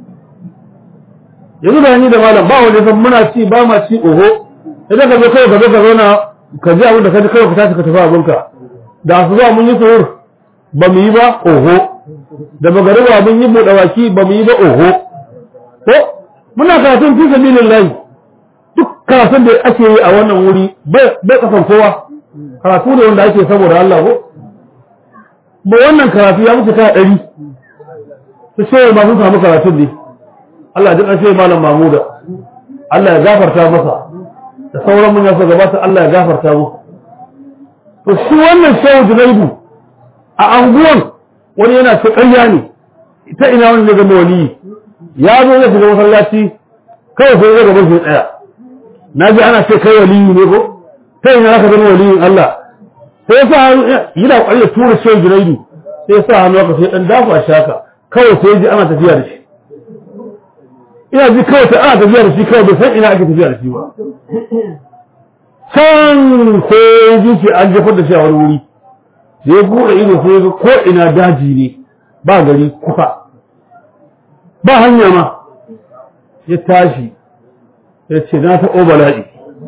yanzu da ni da malam ba wanda san muna ci ba ma ci oho idan ka zo kai ka zo ka zauna ka ji abin da ka ji kawai ka tashi ka tafi abinka da su zuwa mun yi suhur ba mu yi ba oho da magariba mun yi buɗe baki ba mu yi ba oho ko muna karatun fi sabilin layi duk karatun da ake yi a wannan wuri bai kasan kowa karatu ne wanda ake saboda Allah ko ba wannan karatu ya mutu kaya ɗari su ce ba sun samu karatun ne Allah duk an ce malam Mamuda Allah ya gafarta masa da sauran mun yasa gabata Allah ya gafarta musu to shi wannan shehu Junaidu a anguwan wani yana ta ƙarya ne ita ina wani ne zama waliyi ya zo zai shiga masallaci kawai sai zai gaban shi tsaya na ji ana ce kai waliyi ne ko kai ina zaka zama waliyin Allah sai ya sa hannu yana ƙwari ya tura shehu Junaidu sai ya sa hannu haka sai dan dafa shaka kawai sai ji ana tafiya da shi ina ji kawai ta ana tafiya da shi kawai bai san ina ake tafiya da shi ba can sai ji shi an jefar da shi a wani wuri da ya buɗe ido sai ga ko ina daji ne ba gari kusa ba hanya ma ya tashi ya ce na taɓo bala'i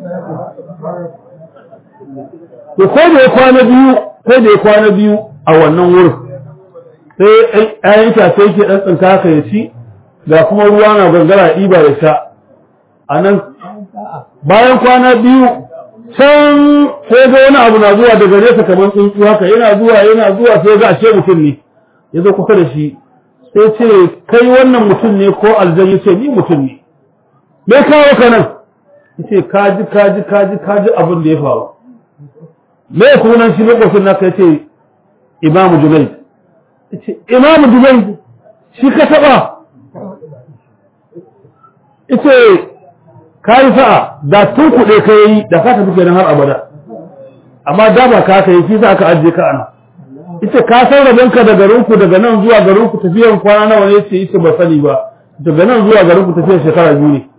to ko da ya kwana biyu ko da ya kwana biyu a wannan wurin sai ayan itace yake ɗan tsinka haka ya ci ga kuma ruwa na gangara ɗiba ya sha a nan bayan kwana biyu can sai ga wani abu na zuwa daga nesa kamar tsuntsu haka yana zuwa yana zuwa sai ga ashe mutum ne ya zo kusa da shi sai ce kai wannan mutum ne ko aljan ya ce ni mutum ne me kawo ka nan ya ce kaji kaji kaji kaji abin da ya faru me sunan shi makwacin naka ya ce imamu junaid ya ce imamu junaid shi ka taɓa ya ce ka yi sa'a da tun kuɗe ka yi da ka tafi kenan har abada amma da ba ka yi shi sa ka ajiye ka ana ita ka san rabonka da garinku daga nan zuwa garinku tafiyan kwana nawa ne ce ita ba sani ba daga nan zuwa garinku tafiyan shekara biyu ne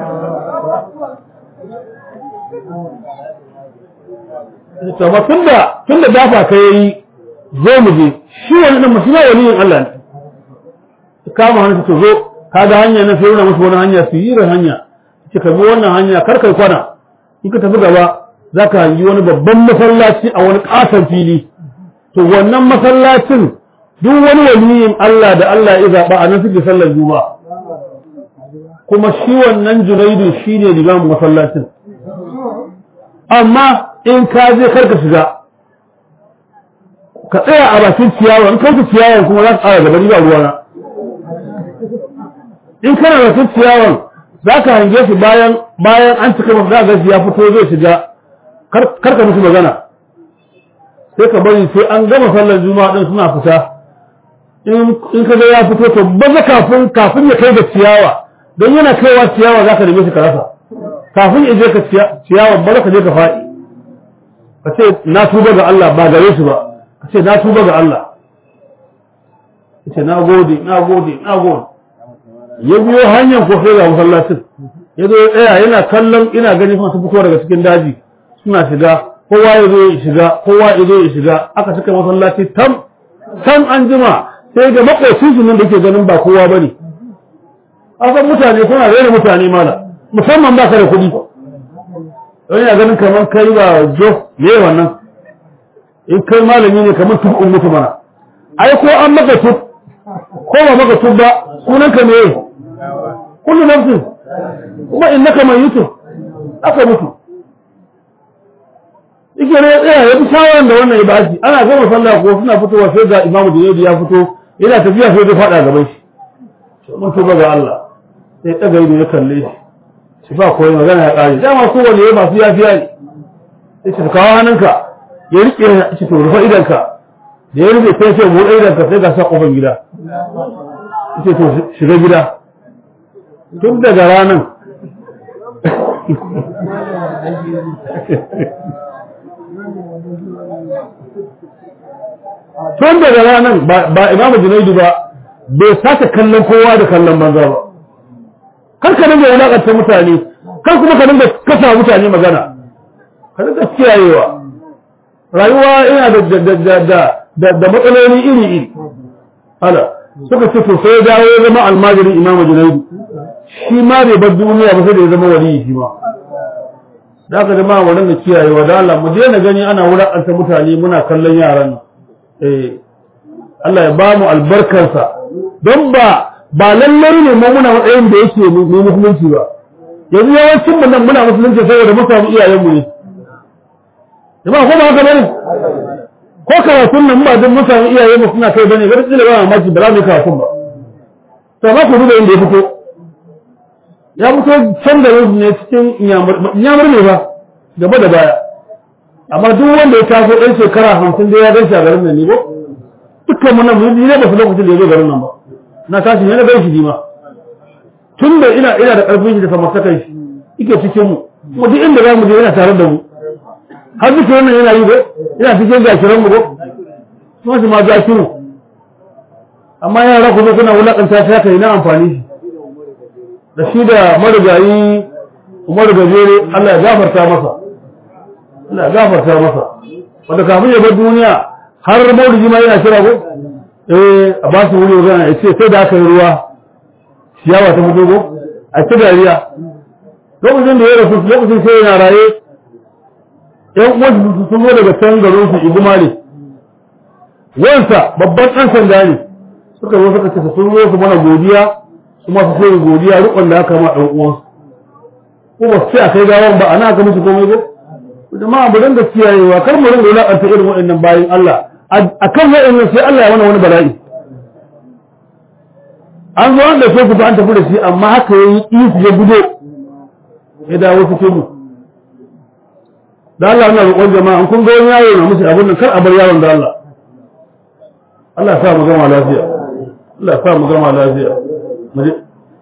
Sama tunda tunda dafa ka yi zo mu je shi wani ɗan masu waliyin Allah ne kama hannu ta zo ka ga hanya na sai yana musu wani hanya su yi hanya ce ka bi wannan hanya kar kai kwana in ka tafi gaba za ka hangi wani babban masallaci a wani ƙaton fili to wannan masallacin duk wani waliyin Allah da Allah ya zaɓa a nan suke sallar juma'a kuma shi wannan junaidu shi ne limamin masallacin amma in ka je kar ka shiga ka tsaya a bakin ciyawa in kauta ciyawan kuma za ka ƙara gaba ni ba ruwana in kana bakin ciyawan za ka hange shi bayan bayan an cika masa za ga shi ya fito zai shiga kar ka musu magana sai ka bari sai an gama sallar juma'a din suna fita in ka ga ya fito to baza kafin kafin ya kai ga ciyawa don yana kaiwa ciyawa za ka neme shi ka rasa kafin ya je ka ciyawa baza ka je ka faɗi ka ce na tuba ga Allah ba gare shi ba ka ce na tuba ga Allah ka ce na gode na gode na gode ya biyo hanyar ko sai ga masallacin ya zo ya tsaya yana kallon ina gani kuma su fito daga cikin daji suna shiga kowa ya zo ya shiga kowa ya zo ya shiga aka cika masallaci tam tam an jima sai ga makocin su nan da ke ganin ba kowa bane asan mutane suna rena mutane mala musamman ba ka da kuɗi wani ya ganin kamar kai ba jo me wannan in kai malami ne kamar tukun mutu mana ai ko an maka tuk ko ba maka tuk ba sunanka me kullu nafsin kuma innaka mayyitun aka mutu yake ne ya tsaya ya bi shawaran da wannan ya bashi ana gama sallah ko suna fitowa sai ga imamu Junaidi ya fito yana tafiya sai ya fada gaban shi mun tuba ga Allah sai daga ido ya kalle shi shi ba koyi magana ya kare dama kowanne ya masu yafiya ne sai shi kawo hannunka ya rike shi to rufa idanka da ya rufe sai sai mu idanka sai ga sa kofar gida ce to shiga gida tun daga ranar tun daga ranar ba imamu junaidu ba bai sake kallon kowa da kallon banza ba kar ka dinga wulakanta mutane kar kuma ka dinga kasa mutane magana ka dinga kiyayewa rayuwa ina da da matsaloli iri iri ala suka ce to sai ya dawo ya zama almajirin imamu junaidu shi ma bai bar duniya ba sai da ya zama waliyi shi ma da aka zama wannan da kiyayewa da Allah mu daina gani ana wulakanta mutane muna kallon yaran nan eh Allah ya ba mu albarkarsa don ba ba lallai ne mu muna matsayin da yake mu musulunci ba yanzu yawancin mu nan muna musulunci saboda mu samu iyayen mu ne jama'a ko ba haka bane ko karatun nan ba don mutane iyaye mu suna kai bane gar tsile ba mamaki ba za mu yi karatun ba to ba ku duba inda ya fito ya fito can da ne cikin inyamur ne ba gaba da baya amma duk wanda ya taso ɗan shekara hamsin da ya gan shi a garin nan ne ba dukkan mu nan mun ne ba su lokacin da ya zo garin nan ba na tashi ne na gan shi ma tun da ina ina da ƙarfin shi da samartakan shi yake cikin mu kuma duk inda za mu je yana tare da mu har duk wannan yana yi ba ina cikin gashiran mu ba kuma shi ma gashiru amma yara ku zo kuna wulakanta shi haka ina amfani shi da shi da marigayi umaru gajere Allah ya gafarta masa Allah ya gafarta masa wanda kafin ya bar duniya har maulidi ma yana kira ko eh a ba su wuri magana ya ce sai da aka yi ruwa ciyawa ta fito ko a ci dariya lokacin da ya rasu lokacin sai yana raye ƴan uwansu sun zo daga can garin su iguma ne wansa babban ɗan sanda ne suka zo suka ce sun zo su mana godiya su masu sai godiya rukun da aka ma ɗan uwansu ko ba su ce a kai gawan ba ana aka musu komai ba jama'a mu dinga kiyayewa kar mu dinga wulakanta irin waɗannan bayin Allah a kan waɗannan sai Allah ya mana wani bala'i an zo an ɗauke ku ba an tafi da shi amma haka ya yi isu ya gudo ya dawo cikin mu da Allah na roƙon jama'a kun ga wani yaro na musu abin nan kar a bar yaron da Allah Allah ya sa mu gama lafiya Allah ya sa mu gama lafiya mu je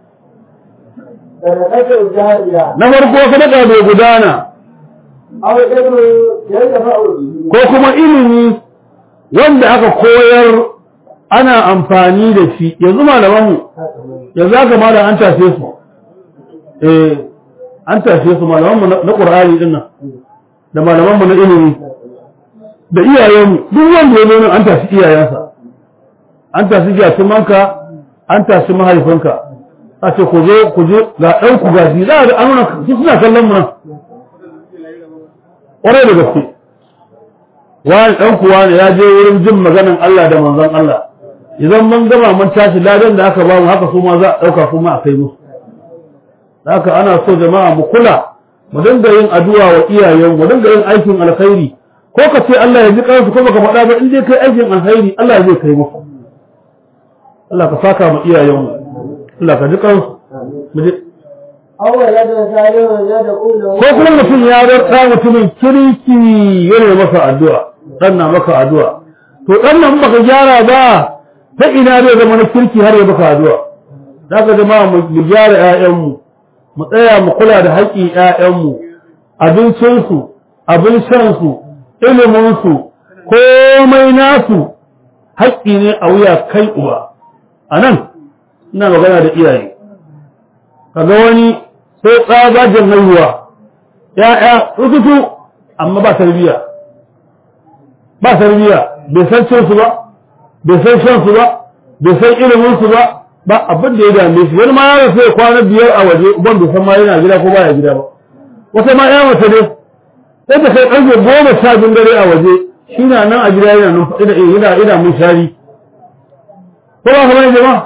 sadaqatu jariya na farko sadaka bai gudana aw ilmu yanfa'u bihi ko kuma ilimi wanda aka koyar ana amfani da shi yanzu malamanmu yanzu aka malam an tashe su eh an tashe su malamanmu na Qur'ani din nan da malamanmu na ilimi da iyayenmu duk wanda ya zo an tashi iyayensa an tashi jatumanka an tashi mahaifinka a ce ku je ku je ga ɗan ku gashi za a an nuna su suna kallon mu nan ƙwarai da gaske wani ɗan kuwa ne ya je wurin jin maganan Allah da manzon Allah idan mun gama mun tashi ladan da aka ba mu haka su ma za a ɗauka kuma a kai musu haka ana so jama'a mu kula mu dinga yin addu'a wa iyayen mu dinga yin aikin alkhairi ko ka ce Allah ya ji kansu ko baka faɗa ba in dai kai aikin alkhairi Allah zai kai musu Allah ka saka mu iyayen mu Allah ka ji kansu mu je aw waladun salihun yad'u lahu ko kuma mutum ya bar ɗa mutumin kirki yana masa addu'a ɗan na maka addu'a to ɗan nan baka gyara ba ta ina zai zama na kirki har ya baka addu'a za ka jama'a mu gyara ‘ya'yanmu mu tsaya mu kula da haƙƙin ‘ya'yanmu abincinsu abin shansu iliminsu komai nasu haƙƙi ne a wuya kai uba a nan ina magana da iyaye kaga wani sai tsabajin haihuwa ‘ya'ya rututu amma ba tarbiyya ba tarbiyya bai san cinsu ba bai san shansu ba bai san iliminsu ba ba abin da ya dame shi wani ma ya rasu ya kwana biyar a waje uban bai san ma yana gida ko baya gida ba wata ma ya mace ne sai ta kai ƙarfe goma sha biyun dare a waje shi na nan a gida yana numfa ina ina ina mun shari ko ba kamar jama'a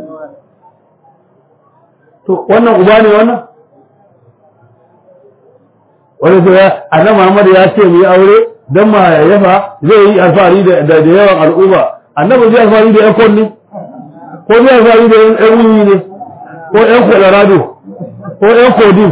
to wannan uba ne wannan wani sai ya annabi Muhammad ya ce mu yi aure dan ma yafa zai yi alfahari da da yawan al'umma annabi zai alfahari da yan konni ko zai alfahari da yan wuyi ne ko yan colorado ko yan kodin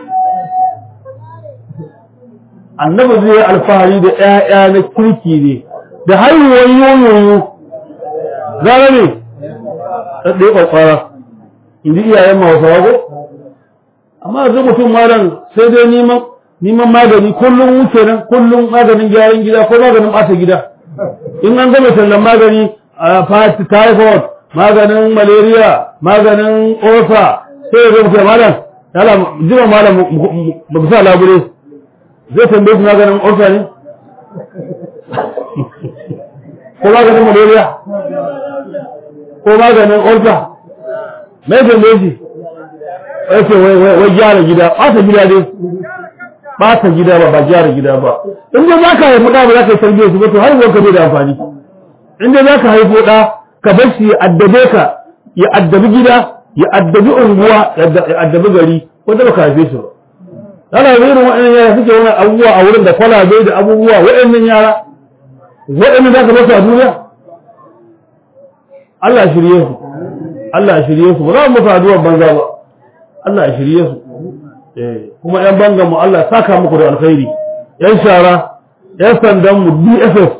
annabi zai yi alfahari da ƴaƴa na kirki ne da haihuwar yoyoyo gara ne ɗaɗɗe ƙwaƙwara in ji iyayen mahausawa ko amma yanzu mutum malam sai dai neman neman magani kullum wuce nan kullum maganin gyaran gida ko maganin ɓata gida in an gama tallan magani a typhoid maganin malaria maganin ofa sai ya zama malam yala jima malam ba ku sa labure zai tambaye su maganin ofa ne ko maganin malaria ko maganin ofa mai tambaye shi wace wai gyara gida ɓata gida dai ɓata gida ba ba gyara gida ba in dai za ka haifi ɗa ba za ka yi tarbiyyar su ba to haihuwar ka bai da amfani in dai za ka haifo ɗa ka bar shi ya addabe ka ya addabi gida ya addabi unguwa ya addabi gari ko da baka haife shi ba ana irin waɗannan yara suke wani abubuwa a wurin da kwalabe da abubuwa waɗannan yara waɗannan za ka basu a duniya Allah ya shirye su Allah ya shirye su ba za mu musu addu'ar banza ba Allah ya shirye su kuma ‘yan bangan mu Allah saka muku da alkhairi, ‘yan shara, ‘yan sandan mu DSS,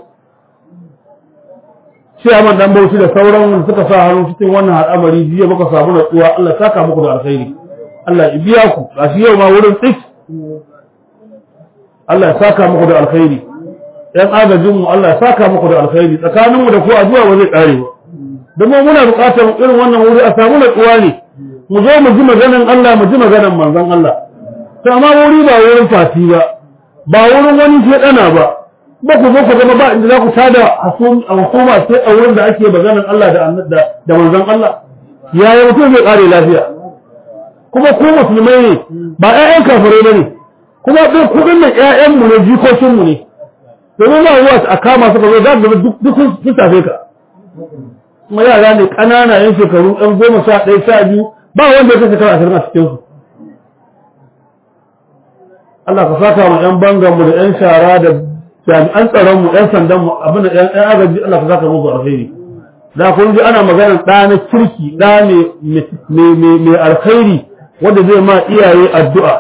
ciyaman dan bauchi da sauran suka sa hannu cikin wannan al'amari jiya muka samu natsuwa Allah saka muku da alkhairi. Allah ya biya ku, gashi yau ma wurin tsik. Allah ya saka muku da alkhairi. ‘Yan agajin mu Allah ya saka muku da alkhairi, tsakaninmu da ku addu'a ba zai ƙare ba. Domin muna buƙatar irin wannan wuri a samu natsuwa ne. mu zo mu ji maganan Allah mu ji maganan manzon Allah to amma wuri ba wurin fati ba ba wurin wani shedana ba ba ku zo ku zama ba inda za ku tada hukuma sai a wurin da ake maganan Allah da da manzon Allah yaya mutum zai kare lafiya kuma ku musulmai ne ba ƴaƴan kafirai ba ne kuma duk kuɗin nan ƴaƴanmu ne jikokinmu ne domin ba ruwa a kama suka zo za duk duk sun tafe ka kuma yara ne ƙanana yan shekaru ɗan goma sha ɗaya sha biyu ba wanda ya kashe kara ashirin a cikinsu Allah ka saka mu ƴan banganmu da ƴan shara da jami'an tsaronmu ƴan sandanmu abin da ƴan agaji Allah ka saka musu alheri da kun ji ana maganar ɗa na kirki ɗa mai alkhairi wanda zai ma iyaye addu'a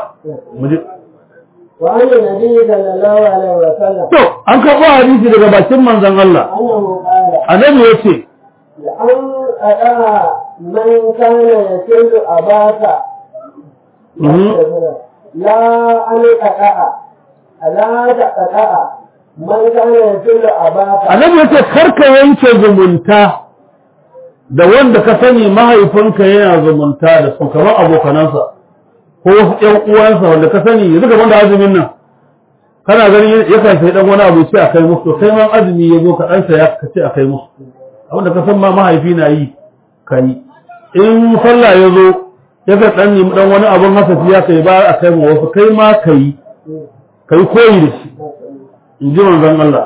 وعن النبي صلى الله عليه وسلم to an karɓo hadisi daga bakin manzon Allah أنه قال annabi ya ce لأن أداء من كان يسل أباك لا أن أداء لا تأداء من كان يسل أباك annabi ya ce karka yanke zumunta da wanda ka sani mahaifinka yana zumunta da su kamar abokanansa ko wasu ƴan uwansa wanda ka sani yanzu gaban da azumin nan kana ganin yakan sai dan wani abu ce a kai musu to kai ma azumi ya zo ka dan saya ka ce a kai musu abinda ka san ma mahaifi na yi ka yi in sallah ya zo yakan dan nemi dan wani abun hasafi ya kai ba a kai ma wasu kai ma ka yi ka yi koyi da shi in ji manzon Allah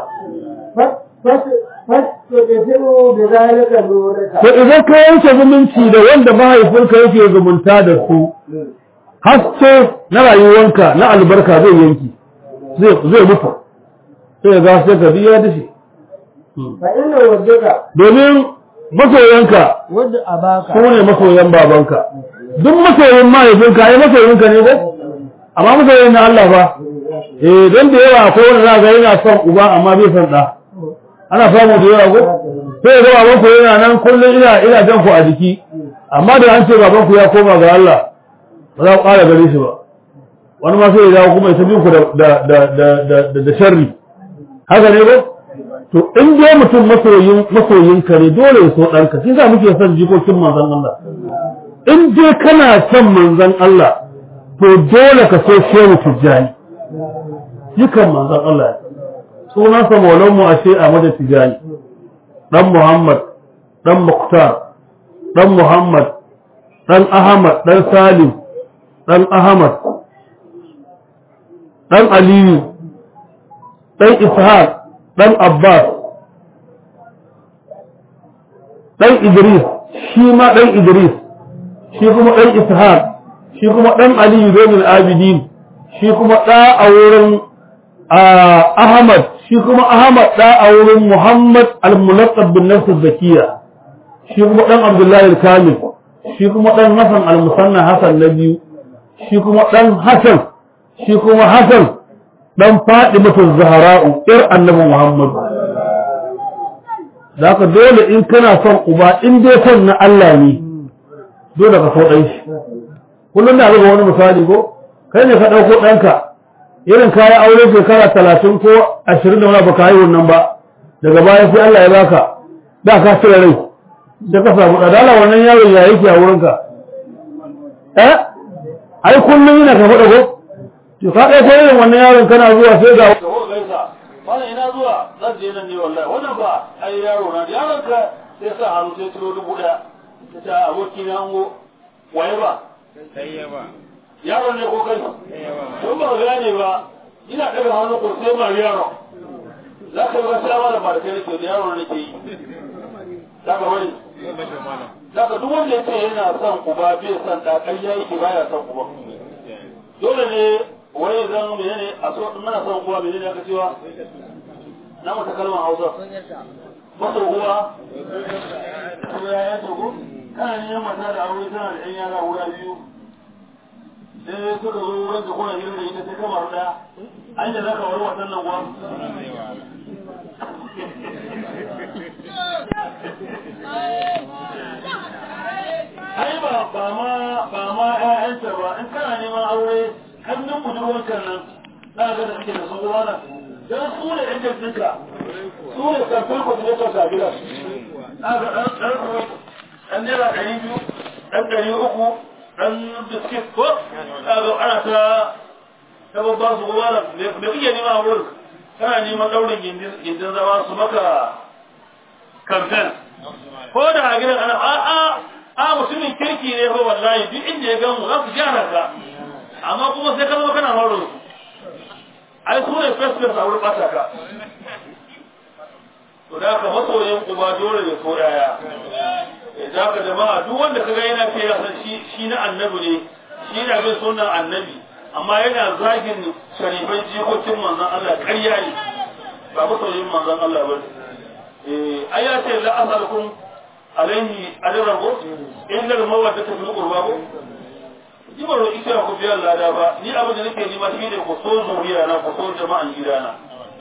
فاستغفروا بذلك نورك to idan ka yanke zumunci da wanda mahaifinka yake zumunta da su haske na rayuwanka na albarka zai yanki zai zai mutu sai ga sai ka biya da shi فإن وجدك domin masoyanka ود أباك su ne masoyan babanka duk masoyin mahaifinka ai masoyinka ne ko amma masoyin na Allah ba eh dan da yawa akwai wanda za ga yana son uba amma bai son da ana samu da yawa ko sai ga baban ku yana nan kullum ina ina jan ku a jiki amma da an ce baban ku ya koma ga Allah ba za ku ƙara gare shi ba wani ma sai ya dawo kuma ya tabi ku da da da da da da sharri haka ne ko to in dai mutum masoyin masoyin ka ne dole ya so ɗanka shi yasa muke son jikokin manzon Allah in dai kana son manzon Allah to dole ka so shehu tijjani jikan manzon Allah ne sunansa maulanmu ashe a mada tijani dan muhammad dan muktar dan muhammad dan ahmad dan salim dan ahmad dan aliyu dan ishaq dan abbas dan idris shi ma dan idris shi kuma dan ishaq shi kuma dan aliyu domin abidin shi kuma da a wurin Ahmad shi kuma Ahmad da a wurin Muhammad al-Munaqqab bin Nafs zakiya shi kuma dan Abdullahi al-Kamil shi kuma dan Hassan al-Musanna Hassan na biyu shi kuma dan Hassan shi kuma Hassan dan Fatimatu Zahra'u ir Annabi Muhammad zaka dole in kana son uba in dai son na Allah ne dole ka so dan shi kullum da ga wani misali ko kai ne ka dauko danka irin kayan aure shekara talatin ko ashirin da wani ba ka yi wannan ba daga baya sai Allah ya baka da ka cire rai da ka samu ɗadala wannan yaron ya yake a wurinka eh ai kullum yana ka faɗa ko to ka ɗaya sai irin wannan yaron kana zuwa sai ga Wannan ina zuwa zan je nan ne wallahi wannan ba ai yaro na yaron ka sai sa hannu sai ciro dubu ɗaya ta ce aboki na ango waye ba yaro ne ko kai don ba gane ba ina daga hannu ko sai ma yaro za ka yi wasu yawa da ba da kai nake da yaro nake yi za ka wani za ka duk wanda ya ce yana son uba bai son da ƙarya yake baya son uba dole ne wai zan menene a so mana son uba menene aka cewa na mata kalmar hausa masa uwa ko ya ya ko kana neman mata da aure tana da yan yara guda biyu sai suka zo wurin ka kuna gidan da ita sai ka maru daya an da zaka wari wasan nan kuwa ai ba ba ma ba ma ƴaƴanta ba in kana neman aure hannun budurwanka nan za ga da suke da su ruwa nan dan su ne ƴan jinsinka su ne karfin coordinator a gidan za ga ɗan ɗan ɗan naira ɗari biyu ɗan ɗari uku dan biskit ko kaga ana ta ta babba su kuma da me kike nema a wurin kana neman daurin gindin zama su maka campaign ko da a gidan ana a a a mutumin kirki ne fa wallahi duk inda ya gamu za su gyara ka amma kuma sai ka zama kana maro su ai su ne first first a wurin ɓata ka to da ka masoyin uba dole ya so yaya da ka jama'a duk wanda kaga yana ce ya san shi shi na annabi ne shi na bin sunan annabi amma yana zagin sharifai jikokin manzon Allah ƙarya ne ba masoyin manzon Allah ba eh ai ya ce la asalukum alaihi ajran ko inda mawadda ta fi qurba ko ni ba roƙi cewa ku biyan lada ba ni abin da nake nima shi ne ku so zuriya na ku so jama'an gidana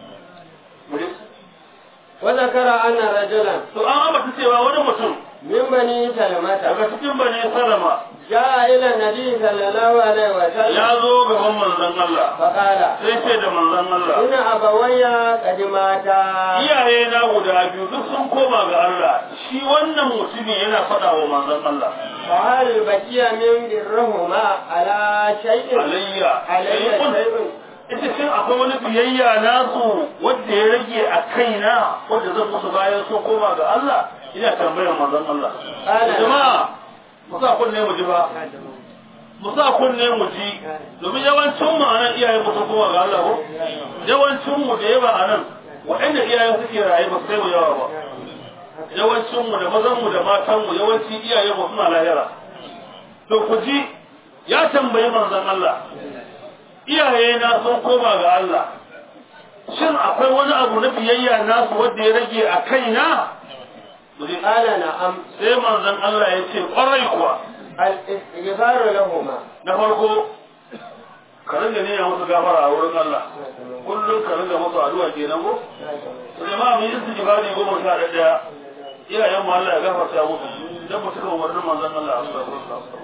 wa zakara anna rajulan to an ambata cewa wani mutum min bani salamata daga cikin bane salama jaa ila nabi sallallahu alaihi wa sallam ya zo gaban manzon Allah faqala sai ce da manzon Allah inna abawayya qadimata iyaye na guda biyu duk sun koma ga Allah shi wannan mutumin yana faɗa wa manzon Allah fa hal baqiya min birrahuma ala shay'in alayya alayya shay'un ita shin akwai wani biyayya nasu wanda ya rage a kaina wanda zan musu bayan sun koma ga Allah ina tambayar manzon Allah Ana. jama'a mu sa kunne mu ji ba mu sa kunne mu ji domin yawancin mu anan iyaye mu sun koma ga Allah ko yawancin mu da yawa anan waɗanda iyaye suke raye ba su kai mu yawa ba yawancin mu da mazan mu da matan mu yawanci iyaye mu suna lahira to ku ji ya tambayi manzon Allah iyaye na sun koma ga Allah shin akwai wani abu na biyayya nasu wanda ya rage a kaina qala na'am sai manzon Allah ya ce kwarai kuwa al istighfaru lahumma na farko ka ringa ne ya musu gafara a wurin Allah kullum ka ringa musu addu'a kenan ko to jama'a mu yi istighfari goma sha ɗaya iyayen mu Allah ya gafarta musu dan mu cika umarnin manzon Allah sallallahu alaihi wasallam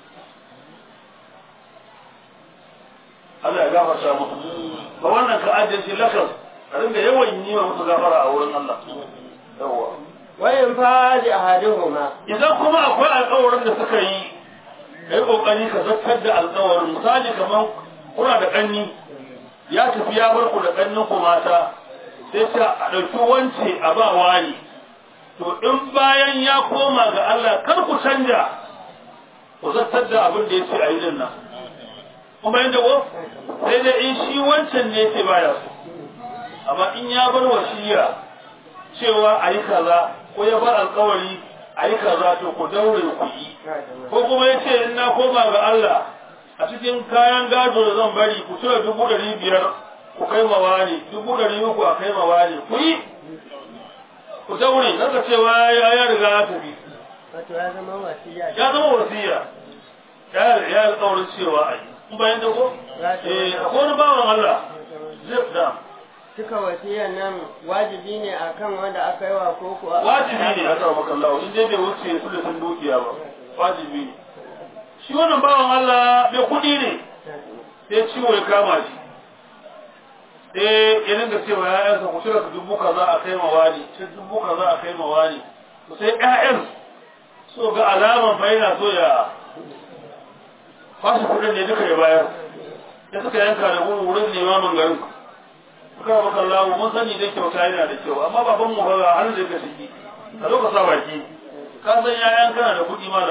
Allah ya gafarta musu ba wannan ka ajiye shi lakas ka ringa yawan yi wa musu gafara a wurin Allah yawwa wa in fadi ahaduhuma idan kuma akwai alƙawarin da suka yi kai kokari ka zartar da alƙawarin misali kamar kuna da ƙanni ya tafi ya bar ku da ƙannin ku mata sai ta a ɗauki wance a ba wani to in bayan ya koma ga Allah kar ku canja ku zartar da abin da ya ce a yi din nan kuma yadda ko sai dai in shi wancan ne ce baya so amma in ya bar wasiya cewa a yi kaza ko ya bar alkawari a yi kaza to ku daure ku yi ko kuma ya ce in na koma ga Allah a cikin kayan gado da zan bari ku cire dubu ɗari biyar ku kai ma wani dubu ɗari uku a kai ma wani ku yi ku daure naka cewa ya ya riga ya tafi wato ya zama wasiya ya zama wasiya ya ya alkawarin cewa a yi in bayan da ko eh akwai wani bawan Allah zai da cika wasiyan nan wajibi ne akan wanda aka yi wa ko kuwa wajibi ne a tsara maka Allah in dai bai wuce su da sun dukiya ba wajibi ne shi wannan bawan Allah bai kuɗi ne sai ciwo ya kama shi sai ya dinga cewa ƴaƴansa ku cire ka dubu kaza a kai ma wani ce dubu kaza a kai ma wani to sai ƴaƴan so ga alaman fa yana so ya fashi kuɗin ne duka ya bayar ya suka yanka da wurin limamin garin suka maka lawo mun sani dai kyauta yana da kyau amma baban mu ba har da ka shiki ka zo ka sa baki ka san yayan kana da kuɗi mala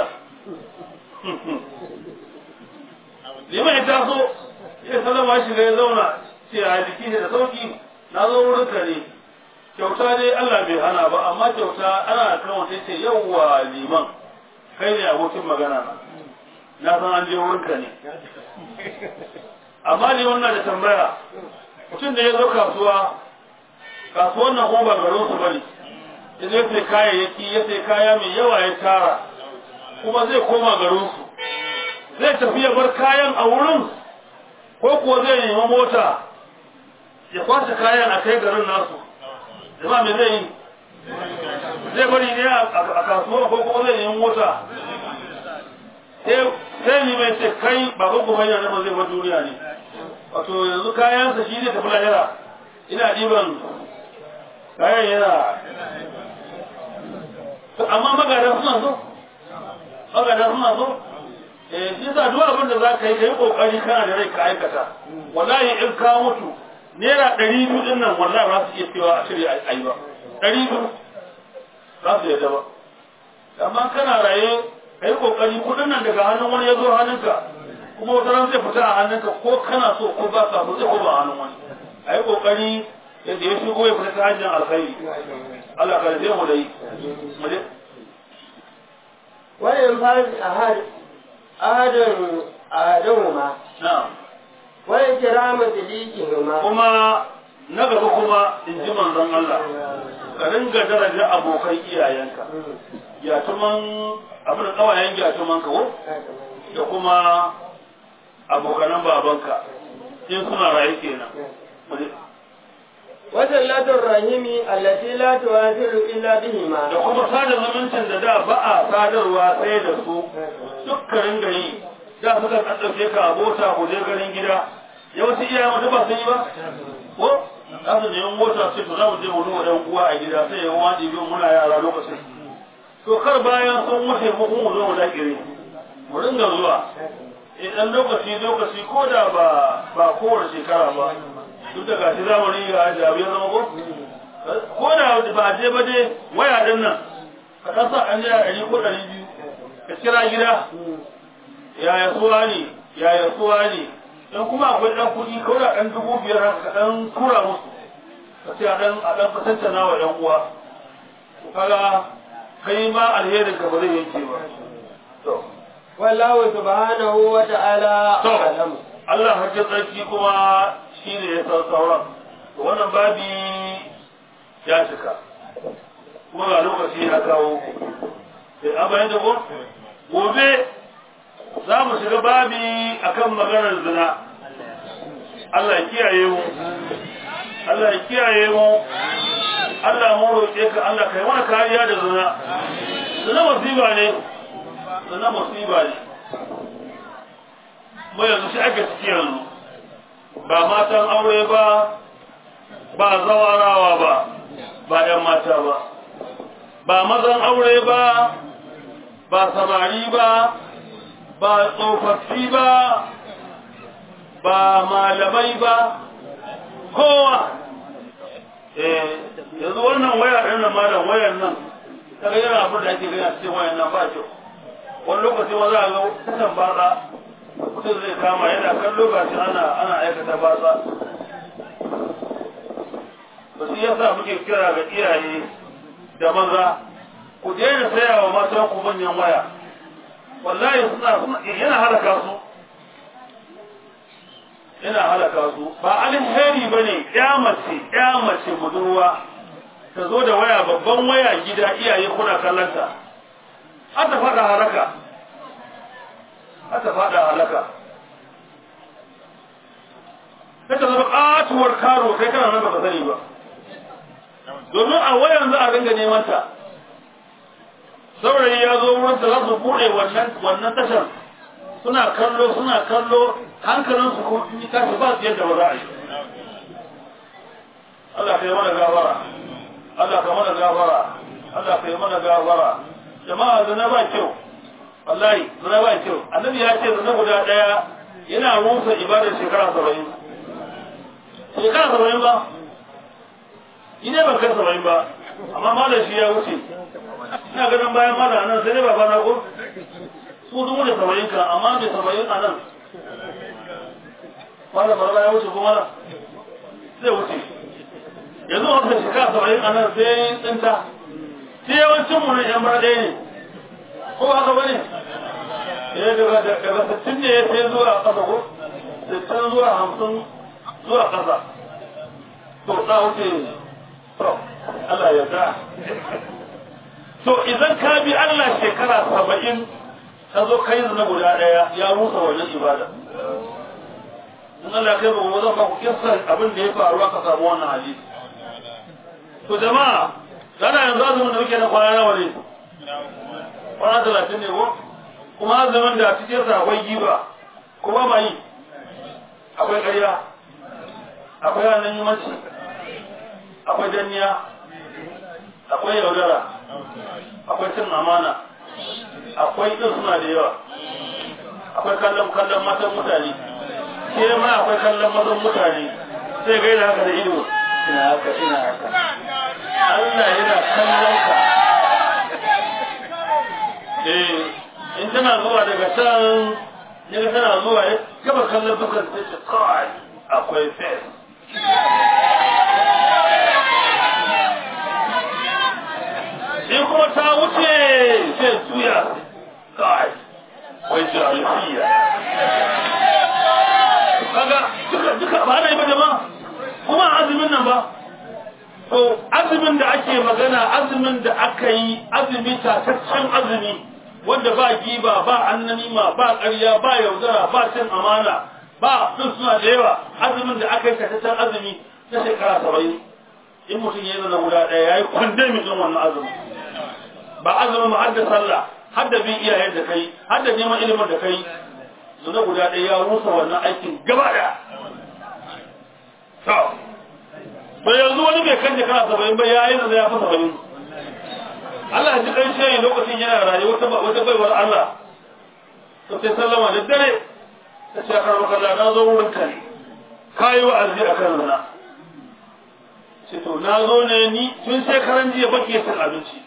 liman ya taso ya salama shi ya zauna ce a jiki da sauki na zo wurin ka ne kyauta dai Allah bai hana ba amma kyauta ana kan wata ce yawwa liman kai ne abokin magana na na san an je wurin ka ne amma liman na da tambaya mutum da ya zo kasuwa kasuwan nan kuma ba garin su bane ya zai sai kayayyaki ya sai kaya mai yawa ya tara kuma zai koma garin su zai tafi ya bar kayan a wurin ko kuwa zai nemi mota ya kwashe kayan a kai garin nasu jama'a me zai yi zai bari ne a kasuwa ko kuma zai nemi mota sai ni mai ce kai baban kuma yana nan zai bar duniya ne wato yanzu kayansa shi ne tafi lahira ina ɗiban kayan yana amma magana suna so magana suna so eh shi sa duk abin da za ka yi ka yi kokari kana da rai ka aikata wallahi in ka mutu naira ɗari biyu ɗin nan wallahi ba su iya cewa a shirya a yi ba ɗari biyu za su yadda ba amma kana raye kai kokari kudin nan daga hannun wani ya zo hannunka kuma wata ran zai fita a hannunka ko kana so ko ba ka so zai koma a hannun wani ai kokari yadda ya shigo ya fita ta hanyar alkhairi Allah ka rage mu da yi mu je وإن فاز أحد أحد أحدهما na'am وإكرام صديقهما kuma na gaba kuma in ji manzon Allah ka ringa daraja abokan iyayenka gyatuman abin da kawayen gyatuman ka ko da kuma abokanan babanka in suna raye kenan Mu je. وصلة الرحم التي لا تواصل إلا بهما da kuma sada zumuncin da da ba a sadarwa sai da su dukkanin gari da suka ɗauke ka abota ku je garin gida yawanci iyayen mutum ba sun yi ba ko za su nemi mota sai to za mu je mu duba ɗan uwa a gida sai ya wani biyu muna yara lokacin to kar bayan sun wuce mu kuma mu zo mu dakire mu ringa zuwa idan lokaci lokaci ko da ba ba kowace shekara ba duk da gashi zamanin ya jabi ya zama ko ko da ba a je ba dai waya din nan ka ɗan sa an jira ɗari ko ɗari biyu ka kira gida yaya suwa ne yaya suwa ne dan kuma akwai ɗan kuɗi ko da ɗan dubu biyar haka ka ɗan tura musu ka ce a ɗan a ɗan fatantana wa ɗan uwa to kaga kai ma alherin ka ba zai yanke ba to والله سبحانه وتعالى to أعلم Allah hajjar tsarki kuma shi ne ya san sauran to wannan babi ya cika kuma ga lokaci ya kawo sai an bayan da ko gobe za mu shiga babi akan maganar zina Allah ya kiyaye mu Allah ya kiyaye mu Allah mu roƙe ka Allah kai mana kariya da zina zina musiba ne zina musiba ne mu yanzu shi ake ciki yanzu ba matan aure ba ba zawarawa ba ba ‘yan mata ba ba mazan aure ba ba samari ba ba tsofaffi ba ba malamai ba kowa eh yanzu wannan waya ɗin nan malam wayan nan kaga yana abin da ake gani a cikin wayan nan ba kyau wani lokaci ma za a ga kusan batsa mutum zai kama yana kan lokaci ana ana aikata batsa ba su yasa muke kira ga iyaye da maza ku daina saya wa matan ku manyan waya wallahi suna suna yana halaka su yana halaka su ba alheri bane ya mace ya mace budurwa ta zo da waya babban waya gida iyaye kuna kallanta har ta fada halaka har ta fada halaka sai ta zama katuwar karo kai kana nan baka sani ba domin a wayan za a ringa neman ta saurayi ya zo wurin ta za su bude wannan wannan tashar suna kallo suna kallo hankalin su kuma in tashi ba su yadda ba za a yi Allah ka yi mana gafara Allah ka mana gafara Allah ka yi mana gafara jama'a zina ba kyau wallahi zina ba kyau annabi ya ce zina guda daya yana rusa ibadar shekara saba'in shekara saba'in ba ni ne ban kai saba'in ba amma malam shi ya wuce ina ganin bayan malam nan sai dai baba na ko su dubu da saba'in kan amma mai saba'in a nan malam barba ya wuce ko malam zai wuce yanzu wata shekara saba'in a nan sai tsinta sai yawancin mu ne yan bara ɗaya ne ko haka ba ne eh daga daga sittin ne sai zuwa ƙasa ko sittin zuwa hamsin zuwa ƙasa to na wuce to Allah ya da to idan ka bi Allah shekara saba'in ka zo kai zina guda ɗaya ya rusa wannan ibada in Allah kai ba mu zan ba ku kissan abin da ya faru aka samu wannan hadisi to jama'a dana yanzu azumin da muke na kwana nawa ne kwana talatin ne ko kuma azumin da cikin sa akwai giba kuma ba yi akwai ƙarya akwai ranar yimanci akwai danniya akwai yaudara akwai cin amana akwai ɗin suna da yawa akwai kallon kallon matan mutane ke ma akwai kallon mazan mutane sai gaida haka da ido ina haka ina haka Allah yana kallon ka eh kallon dukkan sai ce kai akwai fes in kuma ta wuce sai juya kai wai jarafiya kaga duka duka ba na yi ba jama'a kuma azumin nan ba to azumin da ake magana azumin da aka yi azumi tataccen azumi wanda ba giba ba annanima ba ƙarya ba yaudara ba cin amana ba sun suna da yawa azumin da aka yi tataccen azumi na shekara saba'in in mutum ya yi zana guda ɗaya ya yi kwande mutum wannan azumin ba azumin ba har da sallah har da bin iyayen da kai har da neman ilimin da kai zuna guda ɗaya ya rusa wannan aikin gaba ɗaya to yanzu wani bai kan shekara saba'in ba ya yi zana ya fi saba'in Allah ya ji ɗan shayi lokacin yana raye wata wata baiwar Allah to sai sallama da dare ta ce akar makalla na zo wurin ka ne ka yi wa'azi a kan zina ce to na zo ne ni tun shekaran jiya baki cin abinci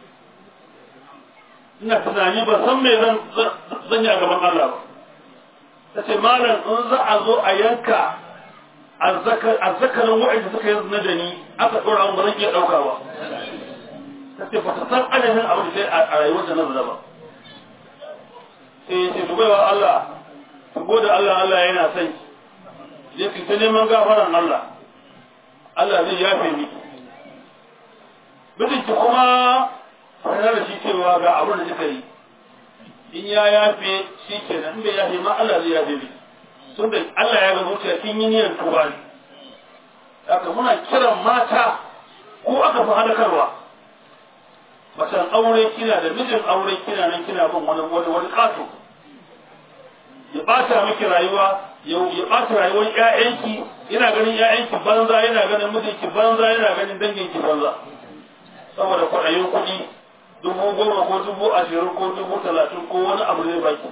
ina tunani ba san me zan zan yi a gaban Allah ba ta ce malam in za a zo a yanka azzakarin wa'anda suka yi zina da ni aka ɗora mu ba zan iya ɗauka ba ta ce ba ta san adadin abin da a rayuwar da na zina ba sai ya ce dubaiwa Allah ku gode Allah Allah yana son ki je ki ta neman gafaran Allah Allah zai yafe miki mijinki kuma sanar da shi cewa ga abin da kika yi in ya yafe shi ke nan bai yafe ma Allah zai yafe miki tun da Allah ya ga zuciya kin yi niyyar tuba ne haka muna kiran mata ko aka fi halakarwa macen aure kina da mijin aure kina nan kina bin wani wani wani kato ya bata miki rayuwa ya bata rayuwar ƴaƴanki yana ganin ƴaƴanki banza yana ganin mijinki banza yana ganin danginki banza saboda kwaɗayin kuɗi dubu goma ko dubu ashirin ko dubu talatin ko wani abu zai baki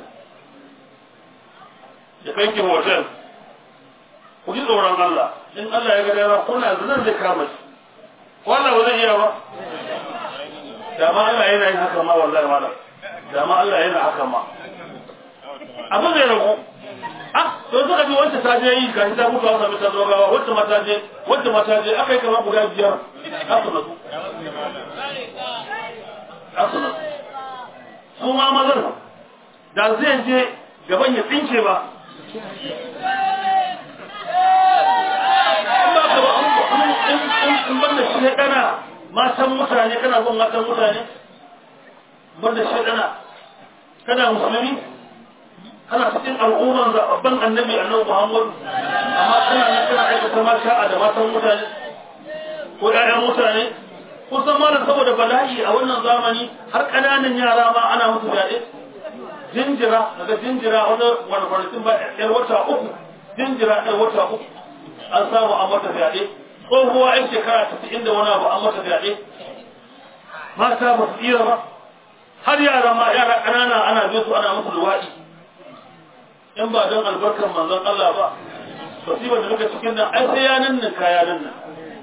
ya kai ki hotel ku ji tsoron Allah in Allah ya ga dama kuna zinan zai kama shi wannan ba zai iya ba da ma Allah yana yin haka ma wallahi malam da ma Allah yana haka ma abin zai ragu ah to suka ji wacce ta je yi ga ta mutu an sami ta zo gawa wacce mata je wacce mata je aka yi kamar guda biyar aka nasu aka nasu su ma mazan da zai je gaban ya tsinke ba in ba ka ba in ban da shi kana matan mutane kana bin matan mutane ban da shi kana musulmi kana cikin al'umman zaɓaɓɓen annabi annabi Muhammad amma kana nan kana aikata ma sha'a da matan mutane ko ƴaƴan mutane kusan malam saboda bala'i a wannan zamani har ƙananan yara ma ana musu fyaɗe jinjira daga jinjira wani wani kwanakin ba ƴar wata uku jinjira ƴar wata uku an samu an mata fyaɗe tsohuwa ƴan shekara tasa'in da wani abu an mata fyaɗe mata ba su tsira ba har yara ma yara ƙanana ana bin su ana musu luwaɗi in ba don albarkar manzon Allah ba musibar da muka cikin nan ai sai ya nan nan kaya nan nan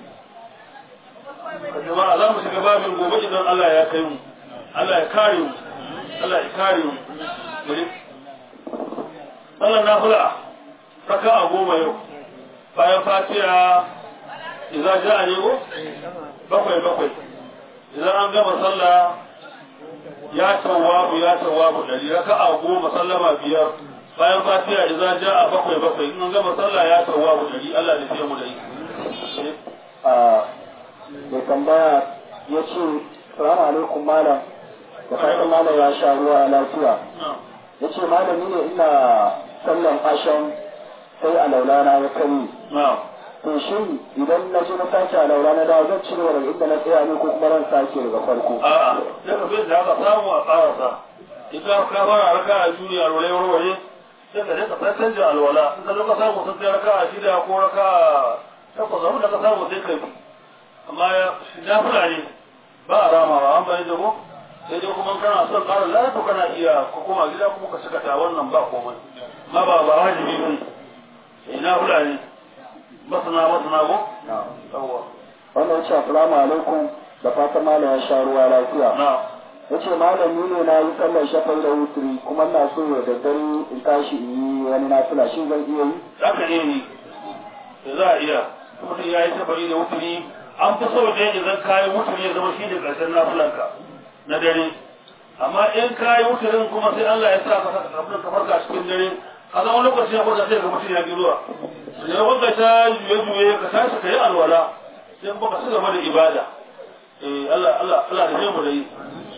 jama'a za mu shiga babin gobe idan Allah ya kai mu Allah ya kare mu Allah ya kare mu bari Allah na fula raka a goma yau bayan fatiha idza ja'a ne ko bakwai bakwai idan an gama sallah ya tawabu ya tawabu dari raka a goma sallama biyar bayan fatiha idza jaa bakwai bakwai in an gama sallah ya tawabu dari Allah ne sai mu dai a mai tambaya ya ce salamu alaikum malam da fatan malam ya sha ruwa lafiya ya ce malami ne ina sallan ashan sai a laulana ya kari to shin idan na je na sake a laulana da zan cire daga inda na tsaya ne ko kuma ran sake daga farko a'a sai ka bi da ka samu a karasa idan ka fara raka a duniya rore rore sai ka rika sai canja alwala in ka zo ka samu sun kai raka a shida ko raka takwas abin da ka samu sai ka bi amma na fulani ba a ramawa an bani da ko sai dai kuma kana son ƙara lafiya kana iya ko kuma gida kuma ka saka ta wannan ba komai ma ba ba wajibi ba ne ina fulani masana masana ko yawwa wannan ce assalamu alaikum da fatan malam ya sha ruwa lafiya na ya ce malami ne na yi sallar shafai da wuturi kuma na so da daddare in tashi in yi wani nafila shi zan iya yi za ka iya yi da za a iya mutum ya yi safari da wuturi an fi so da idan kayan wuturi ya zama shi ne ƙarshen nafilanka na dare amma in kayi wuturin kuma sai Allah ya sa ka abin ka farka cikin dare a zama lokaci ya kwanta sai ga mutum ya giruwa da wanda ta juye juye ka tashi ka yi alwala sai baka ci gaba da ibada eh Allah Allah Allah da mu da yi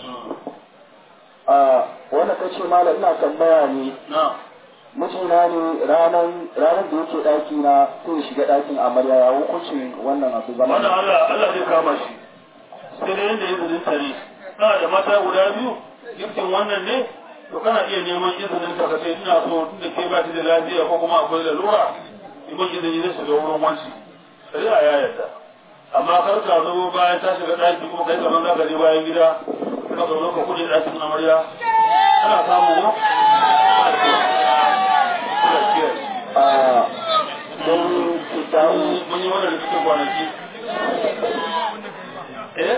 a wanda ta ce malam ina tambaya ne na mijina ne ranar ranar da yake ɗaki na sai ya shiga ɗakin amarya ya hukuncin wannan abu zama wannan Allah Allah zai kama shi sai da yanda izinin tare kana da mata guda biyu giftin wannan ne to kana iya neman izinin ta kace ina so tunda ke ba ta da lafiya ko kuma akwai lalura iman izini zai shiga wurin wanci sai a ya yarda amma kar ka zo bayan ta shiga ɗaki kuma kai kamar za ka je bayan gida ka zo ka kuje ɗakin amarya ana samu ko Allah kiyaye a don kitabu mun yi wannan rikicin kwanaki eh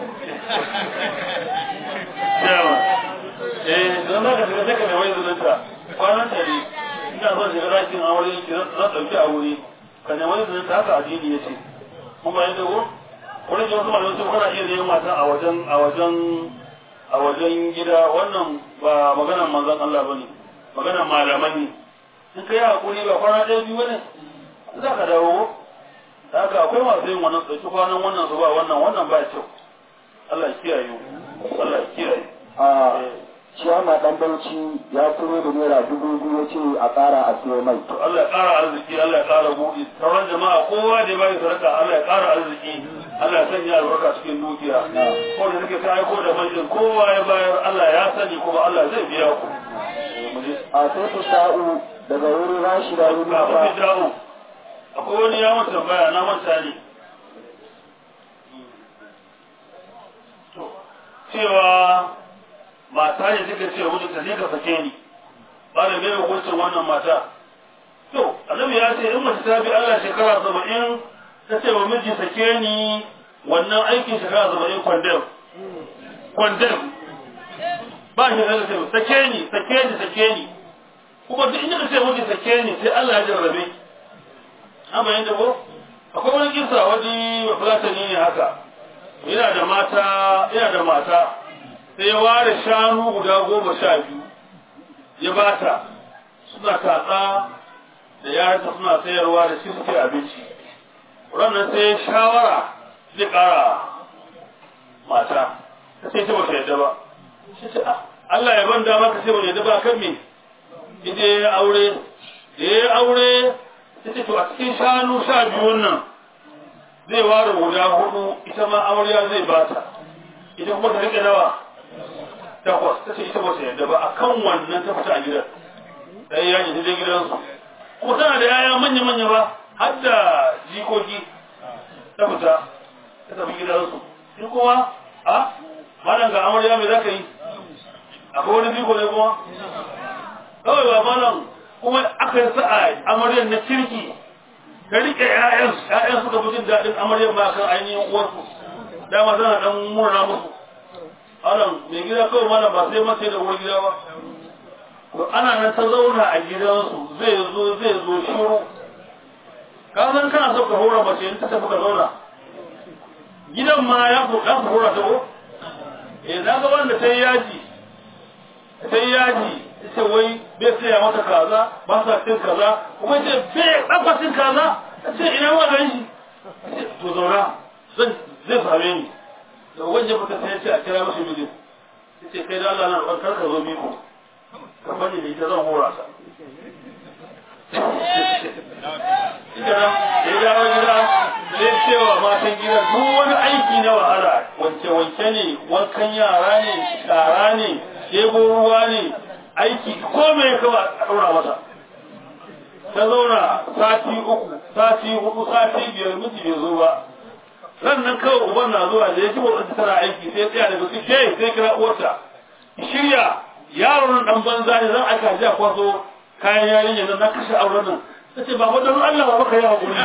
yawa eh don haka shiga sai ka mai wai zunanta kwanan ta ne ina son shiga ɗakin aure ki zan ɗauki a wuri ka ne wai zunanta haka addini ya ce kun bayan da ko wani jin wasu malamai sun kana iya neman mata a wajen a wajen a wajen gida wannan ba maganar manzon Allah bane maganar malamai ne in kai hakuri ba kwana ɗaya biyu ne za ka dawo haka akwai masu yin wannan ɗauki kwanan wannan su ba wannan wannan ba kyau Allah ya kiyaye mu Allah ya kiyaye a ciyama ɗan bauchi ya turo da naira dubu biyu ya ce a ƙara a siyo mai to Allah ya ƙara arziki Allah ya ƙara buɗi sauran jama'a kowa da ya bayi sadaka Allah ya ƙara arziki Allah ya sanya albarka cikin dukiya ko da suke ta aiko da majin kowa ya bayar Allah ya sani kuma Allah zai biya ku mu je a sai ku sa'u daga wurin rashida kafin yunusa mu dawo akwai wani ya manta baya na manta ne To, cewa mata ne suka ce wani ka ne ka sake ni ba da mai hukuncin wannan mata to annabi ya ce in mace ta bi Allah shekara saba'in ta ce wa miji sake ni wannan aikin shekara saba'in kwandem kwandem ba shi da ce sake ni sake ni sake ni kuma duk inda ka ce miji sake ni sai Allah ya jarrabe amma yanda ko akwai wani kisa wani fulatani ne haka yana da mata yana da mata sai ya ware shanu guda goma sha biyu ya bata suna tatsa da yaransa suna sayarwa da shi suke abinci ranar sai shawara zai kara mata ta sai ta bata yadda ba shi ce "Ah, Allah ya ban dama ka sai bata yadda ba kan me ije ya aure da ya aure ta ce to a cikin shanu sha biyun nan zai ware guda hudu ita ma amarya zai bata ita kuma ta rike nawa takwas ta ce ita ba ta yarda ba a kan wannan ta fita a gidan ɗaya ya ji ta gidansu kuma tana da yaya manya-manya ba har da jikoki ta fita ta tafi gidansu shi kuma a malam ga amarya mai za ka yi akwai wani jiko ne kuma kawai ba malam kuma aka yi sa'a amaryar na kirki ka rike ƴaƴan ƴaƴan suka fi jin daɗin amaryar ma kan ainihin uwarsu dama tana dan murna musu anan mai gida kawai malam ba sai mace da uwar gida ba to ana nan ta zauna a gidansu zai zo zai zo shiru ka san kana so ka hura mace in ta tafi ka zauna gidan ma ya fi ya fi hura ta ko eh na ga wanda ta yi yaji ta yi yaji ce wai bai saya mata kaza ba sa cin kaza kuma ce bai ɗafa cin kaza ta ce ina wa gan shi ce to zauna zan zai same ni da wajen fita sai ya ce a kira mashi mijin ya ce kai da Allah na roƙon kar ka zo miko ka bani da ita zan hora ta Ita nan, da ya dawo gida sai cewa matan gidan duk wani aiki na wahala wanke-wanke ne wankan yara ne shara ne ɗebo ruwa ne aiki ko me kawai a ɗaura masa ta zauna sati uku sati hudu sati biyar miji bai zo ba sannan kawai uban na zuwa da ya ji motsin tana aiki sai tsaya daga su ke sai kira uwarta shirya yaron nan dan banza ne zan aka ji a kwaso kayan yarinya nan na kashe auren nan ta ce ba don Allah ba baka yi hakuri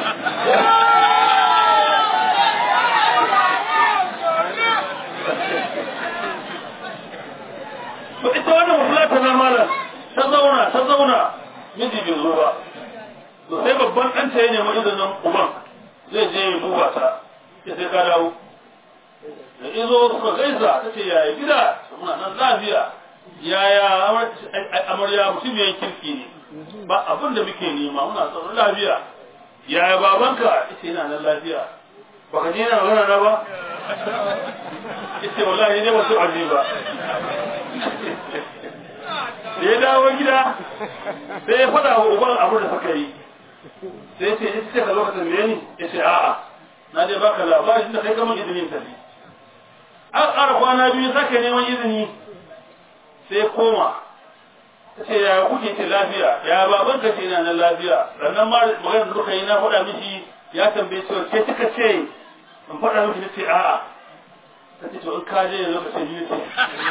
miji bai zo ba to sai babban ɗanta ya nemi izinin uban zai je ya duba ta ya sai ka dawo da izo suka gaisa ta ce yaya gida muna nan lafiya yaya amarya mutum ya kirki ne ba abin da muke nema muna tsaron lafiya yaya babanka ita yana nan lafiya ba ka je na magana na ba ita wallahi ne wasu aji ba da ya dawo gida sai ya faɗa wa uban abin da suka yi sai ya ce ita ce ka zo ka tambaye ni ya ce a'a na je baka labarin da kai gama izinin tafi an ƙara kwana biyu sake neman izini sai koma ta ce yaya kuke ce lafiya ya baban ka ce na nan lafiya sannan ma maganar da kuka yi na faɗa mishi ya tambaye cewa ke kika ce in faɗa mishi na ce a'a ta ce to in ka je yanzu ka ce ni ce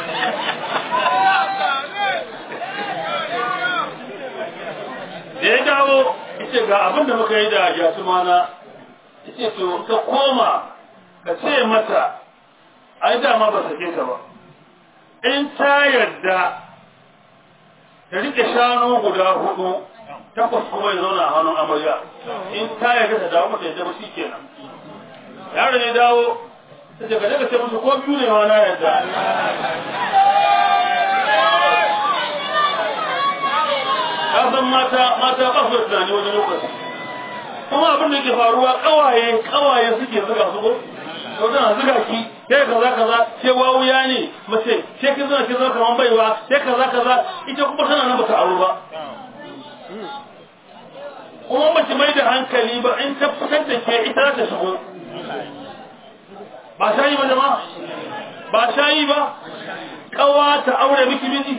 da ya dawo ita ga abin da muka yi da yatumana ita to ka koma ka ce mata ai dama ba sake ka ba in ta yarda ta rike shanu guda hudu takwas kuma ya zauna a hannun amarya in ta yarda ta dawo mata yadda ba shi kenan yaro ne dawo ta ce ka daga ce musu ko biyu ne ma na yarda ka san mata mata ba su da tunani wani lokaci kuma abin da ke faruwa kawaye kawaye suke zuga su ko to tana zuga ki sai kaza kaza sai wawuya ne mace sai kin zo kin zo kaman baiwa sai kaza kaza ita kuma tana nan bata aure ba kuma mace mai da hankali ba in ta fitar da ke ita ta shigo ba shayi ba jama'a ba shayi ba kawa ta aure miki miji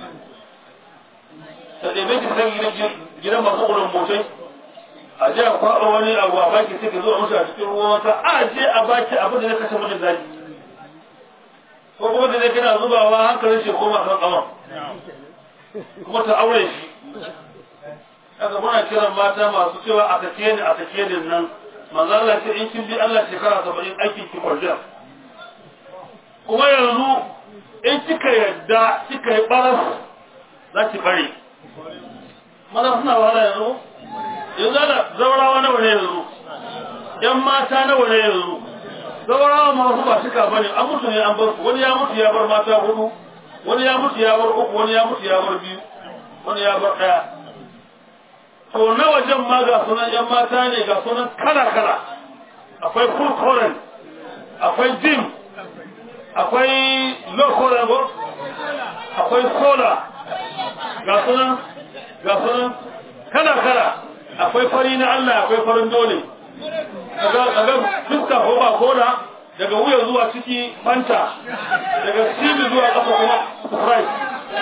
ta ɗebe ki san gidan masu ƙurin motai a je a kwaɓa wani abu a baki sai ka zo a musu a cikin ruwan wata a je a baki abin da zai kashe mutum zaki ko kuma da zai kana zubawa hankalin shi koma kan ƙawan kuma ta aure shi haka muna kiran mata masu cewa a sake ni a sake ni nan manzo Allah ce in kin bi Allah shekara saba'in aikin ki kwarjan kuma yanzu in kika yadda kika yi baras za ki bare maza suna wahala yanzu yanzu da zaurawa nawa ne yanzu yan mata nawa ne yanzu zaurawa masu ba shika bane an mutu ne an bar su wani ya mutu ya bar mata hudu wani ya mutu ya bar uku wani ya mutu ya bar biyu wani ya bar daya to na wajen ma ga sunan yan mata ne ga sunan kala kala akwai full current akwai gym akwai low current akwai solar ga sunan ga sunan kala kala akwai fari na Allah akwai farin dole daga fuska ko ba kola daga wuya zuwa ciki fanta daga cibi zuwa kafa kuma sprite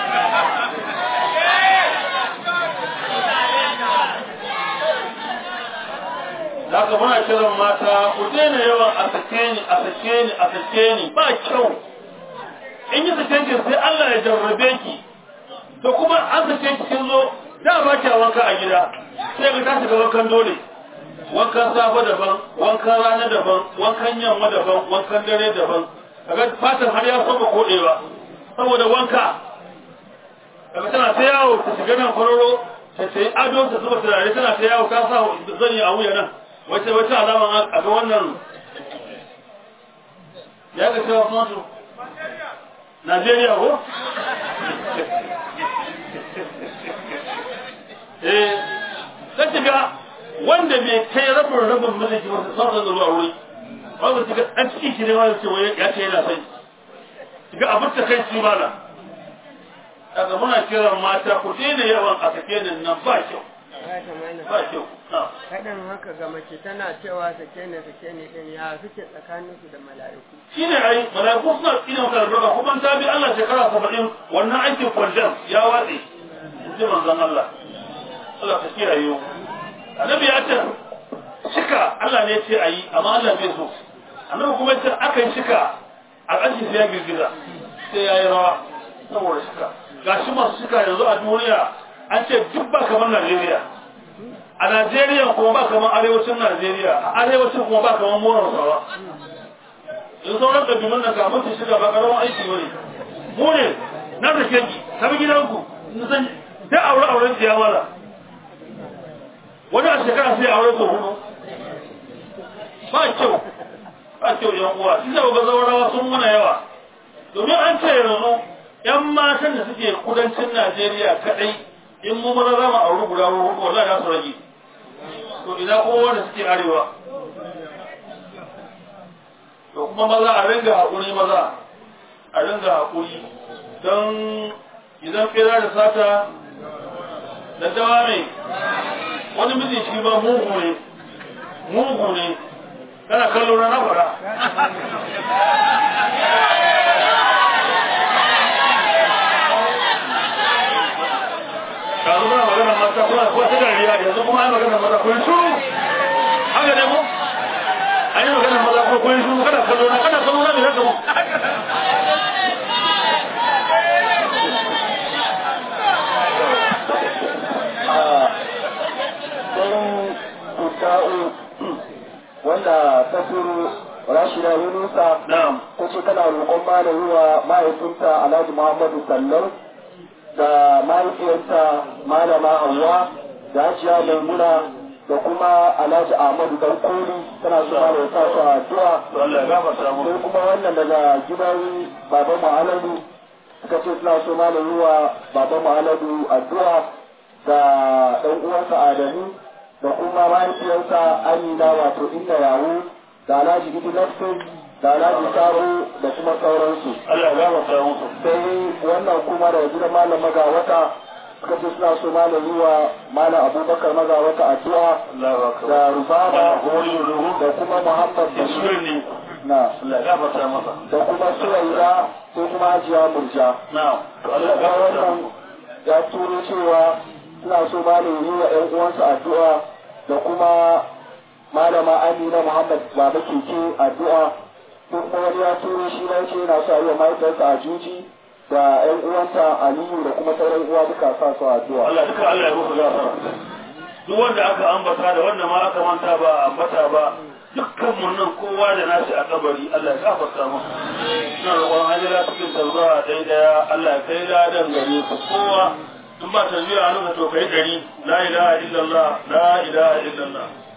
Daga muna kiran mata ku daina yawan a sake ni a sake ni a sake ni ba kyau in yi sake ki sai Allah ya jarrabe ki to kuma an sake ki kin zo da ba ki wanka a gida sai ga ta shiga wankan dole wankan safe daban wankan rana daban wankan yamma daban wankan dare daban kaga fatan har ya soma kodewa saboda wanka kaga tana ta yawo ta shiga nan kwararo ta ce ado ta zuba turare tana ta yawo ta sa zani a wuya nan wace wace alama a ga wannan ya ga cewa kuma to Najeriya ko? Eh, ta shiga wanda bai kai rabin rabin mulki wasu sauran da zuwa wuri, wanda shiga ɗan ciki shi ne wanda ce wai ya ce yana sai. Shiga abin ta kai shi mana. Daga muna kiran mata ku daina yawan a sake nan ba kyau. Ba kyau. Kaɗan haka ga mace tana cewa sake ne sake ne ɗin ya suke tsakaninsu da mala'iku. shi ne ai malaiku suna tsina maka albarka kuma ta bi Allah shekara saba'in wannan aikin kwanjan ya watse ji manzon Allah Allah ka kiyaye yau annabi ya ce shika Allah ne ya ce ayi amma Allah bai so annabi kuma ce aka yi shika al'ashi sai ya girgiza sai ya yi rawa saboda shika gashi masu shika yanzu a duniya an ce duk ba kamar Najeriya a Najeriya kuma ba kamar arewacin Najeriya a arewacin kuma ba kamar Moro Sawa in sauran ƙabilun da kamar su shiga ba ƙaramin aiki bane mu ne na da kenki ta bi gidanku in san sai aure auren ciya mala wani a shekara sai aure ko hudu ba kyau ba kyau yan uwa shi da ga zaurawa sun muna yawa domin an ce yanzu yan matan da suke kudancin Najeriya kadai in mu maza za mu auri guda hudu wallahi za su rage to ina kuma wanda suke arewa to kuma maza a ringa haƙuri maza a ringa haƙuri don idan fera da sata da dawa mai wani miji shi ba mugu ne mugu ne kana kallo na fara yanzu muna magana mata kuma kuwa ta dariya yanzu kuma ai magana mata kun shuru haka ne mu an yi magana maza kuma kun shuru kana kallo na kana kallo na me zaka mu sai tuta'u wanda ta turu rashida yunusa na'am ta ce tana roƙon malami wa mahaifinta alhaji muhammadu sallau da mahaifiyarta malama hawa da hajiya maimuna da kuma alhaji ahmadu dan koli tana so ma da sa su a addu'a to Allah ya gafarta mu sai kuma wannan daga gidan baban mu'aladu suka ce suna so ma da wa baban mu'aladu addu'a da ɗan uwansa adamu da kuma mahaifiyarsa amina wato inda yawo da alhaji idi nafsin da alhaji sabo da kuma sauransu Allah ya gafarta musu sai wannan kuma da gidan malam magawata suka ce suna so malam yi wa malam abubakar magawata addu'a Allah ya akbar da rubaba kuma yi ruhu da kuma muhammad da bashir shirin ne na Allah ya gafarta masa da kuma suwaira ko kuma hajiya murja na'am to Allah ya daga gafarta wannan musu ya turo cewa suna so malam yi wa ƴan uwansa addu'a da kuma malama amina muhammad baba keke addu'a ko kuma wani ya turo shi na ce yana so a yi wa mahaifiyarsa a juji da ƴan uwanta aliyu da kuma sauran uwa duka sa su addu'a Allah duka Allah ya musu gafara duk wanda aka ambata da wanda ma aka manta ba a ambata ba dukkan mun nan kowa da nashi a kabari Allah ya gafarta mu ina roƙon hajjira cikin tarzuwa ɗaya ɗaya Allah ya kai ladan gare su kowa in ba tarbiya a nuna to kai dari la ilaha illallah la ilaha illallah